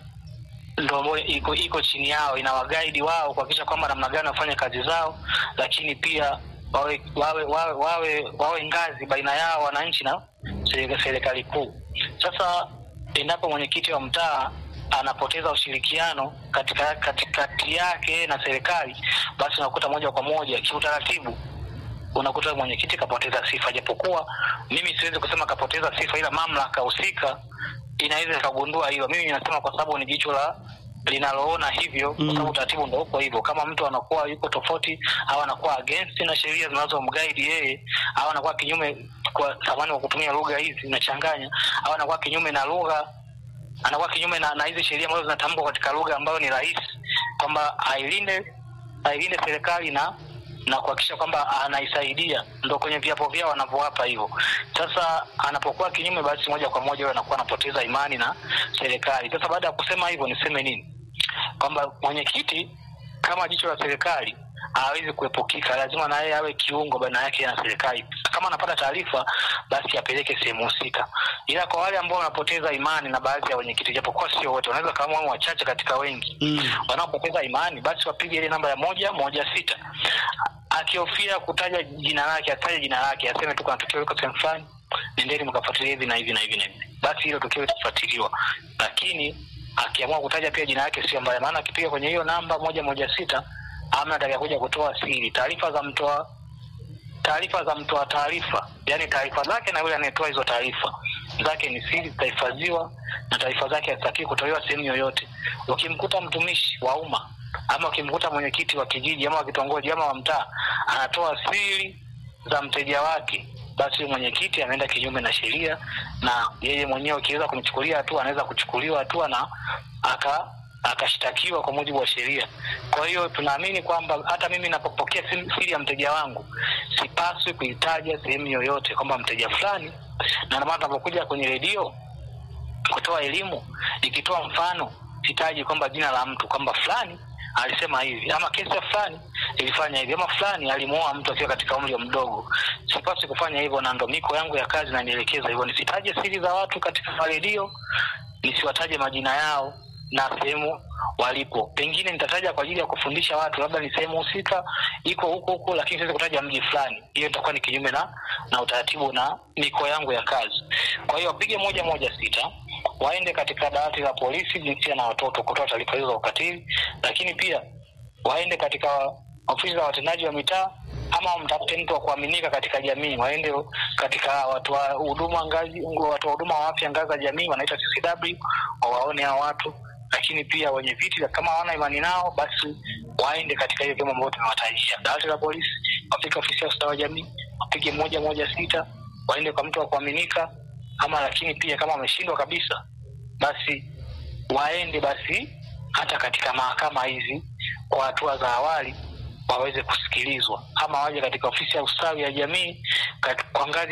ndo ambayo iko iko chini yao, inawagaidi wao kuhakikisha kwamba namna gani wafanye kazi zao, lakini pia wawe wawe wawe wawe, wawe ngazi baina yao wananchi na seri- serikali kuu. Sasa endapo mwenyekiti wa mtaa anapoteza ushirikiano katika katikati yake na serikali, basi unakuta moja kwa moja kiutaratibu unakuta mwenyekiti kapoteza sifa, japokuwa mimi siwezi kusema kapoteza sifa, ila mamlaka husika inaweza ikagundua hilo. Mimi ninasema kwa sababu ni jicho la linaloona hivyo, kwa sababu utaratibu ndo uko hivyo. Kama mtu anakuwa yuko tofauti au anakuwa against na sheria zinazomguide yeye au anakuwa kinyume, kwa samani wa kutumia lugha hizi zinachanganya, au anakuwa kinyume na lugha anakuwa kinyume na, na hizi sheria ambazo zinatamkwa katika lugha ambayo ni rahisi, kwamba ailinde ailinde serikali na na kuhakikisha kwamba anaisaidia, ndo kwenye viapo vyao wanavyowapa hivyo. Sasa anapokuwa kinyume, basi moja kwa moja yeye anakuwa anapoteza imani na serikali. Sasa baada ya kusema hivyo, niseme nini? Kwamba mwenyekiti kama jicho la serikali hawezi kuepukika, lazima na yeye awe kiungo baina yake na serikali. Kama anapata taarifa, basi apeleke sehemu husika. Ila kwa wale ambao wanapoteza imani na baadhi ya wenyekiti, japokuwa sio wote, wanaweza kama wao wachache katika wengi Mm. wanaopoteza imani, basi wapige ile namba ya moja moja sita. Akihofia kutaja jina lake, ataje jina lake, aseme tu kuna tukio liko sehemu fulani, nendeni mkafuatilia hivi na hivi na hivi na hivi, basi hilo tukio litafuatiliwa. Lakini akiamua kutaja pia jina lake, sio mbaya, maana akipiga kwenye hiyo namba moja moja sita amna atakakuja kutoa siri, taarifa za mtoa taarifa za mtoa taarifa, yani taarifa zake na yule anayetoa hizo taarifa zake ni siri, zitahifadhiwa na taarifa zake hazitakiwi kutolewa sehemu yoyote. Ukimkuta mtumishi wa umma ama ukimkuta mwenyekiti wa kijiji ama wa kitongoji ama wa mtaa anatoa siri za mteja wake, basi huyu mwenyekiti ameenda kinyume na sheria, na yeye mwenyewe ukiweza kumchukulia hatua, anaweza kuchukuliwa hatua na aka akashtakiwa kwa mujibu wa sheria. Kwa hiyo tunaamini kwamba hata mimi napopokea sim- siri ya mteja wangu sipaswi kuitaja sehemu yoyote kwamba mteja fulani, na ndio maana tunapokuja kwenye redio kutoa elimu, ikitoa mfano sitaji kwamba jina la mtu kwamba fulani alisema hivi ama kesi ya fulani ilifanya hivi ama fulani alimuoa mtu akiwa katika umri mdogo. Sipaswi kufanya hivyo, na ndo miko yangu ya kazi nanielekeza hivyo, nisitaje siri za watu katika redio, nisiwataje majina yao na sehemu walipo. Pengine nitataja kwa ajili ya kufundisha watu, labda ni sehemu husika iko huko huko, lakini siwezi kutaja mji fulani. Hiyo itakuwa ni kinyume na na utaratibu na miko yangu ya kazi. Kwa hiyo wapige moja moja sita waende katika dawati la polisi jinsia na watoto kutoa taarifa hizo za ukatili, lakini pia waende katika ofisi za watendaji wa mitaa ama mtafute mtu wa kuaminika katika jamii, waende katika watu wa huduma ngazi, watu wa huduma wa afya ngazi za jamii wanaita CCW, wawaone hao watu. Lakini pia wenye viti kama hawana imani nao, basi waende katika hiyo vyombo ambavyo tumewatajia, dawati la polisi, wafike ofisi ya ustawi wa jamii, wapige moja moja sita, waende kwa mtu wa kuaminika, ama lakini pia kama wameshindwa kabisa, basi waende basi hata katika mahakama hizi kwa hatua za awali waweze kusikilizwa, ama waje katika ofisi ya ustawi ya jamii kat- kwa ngazi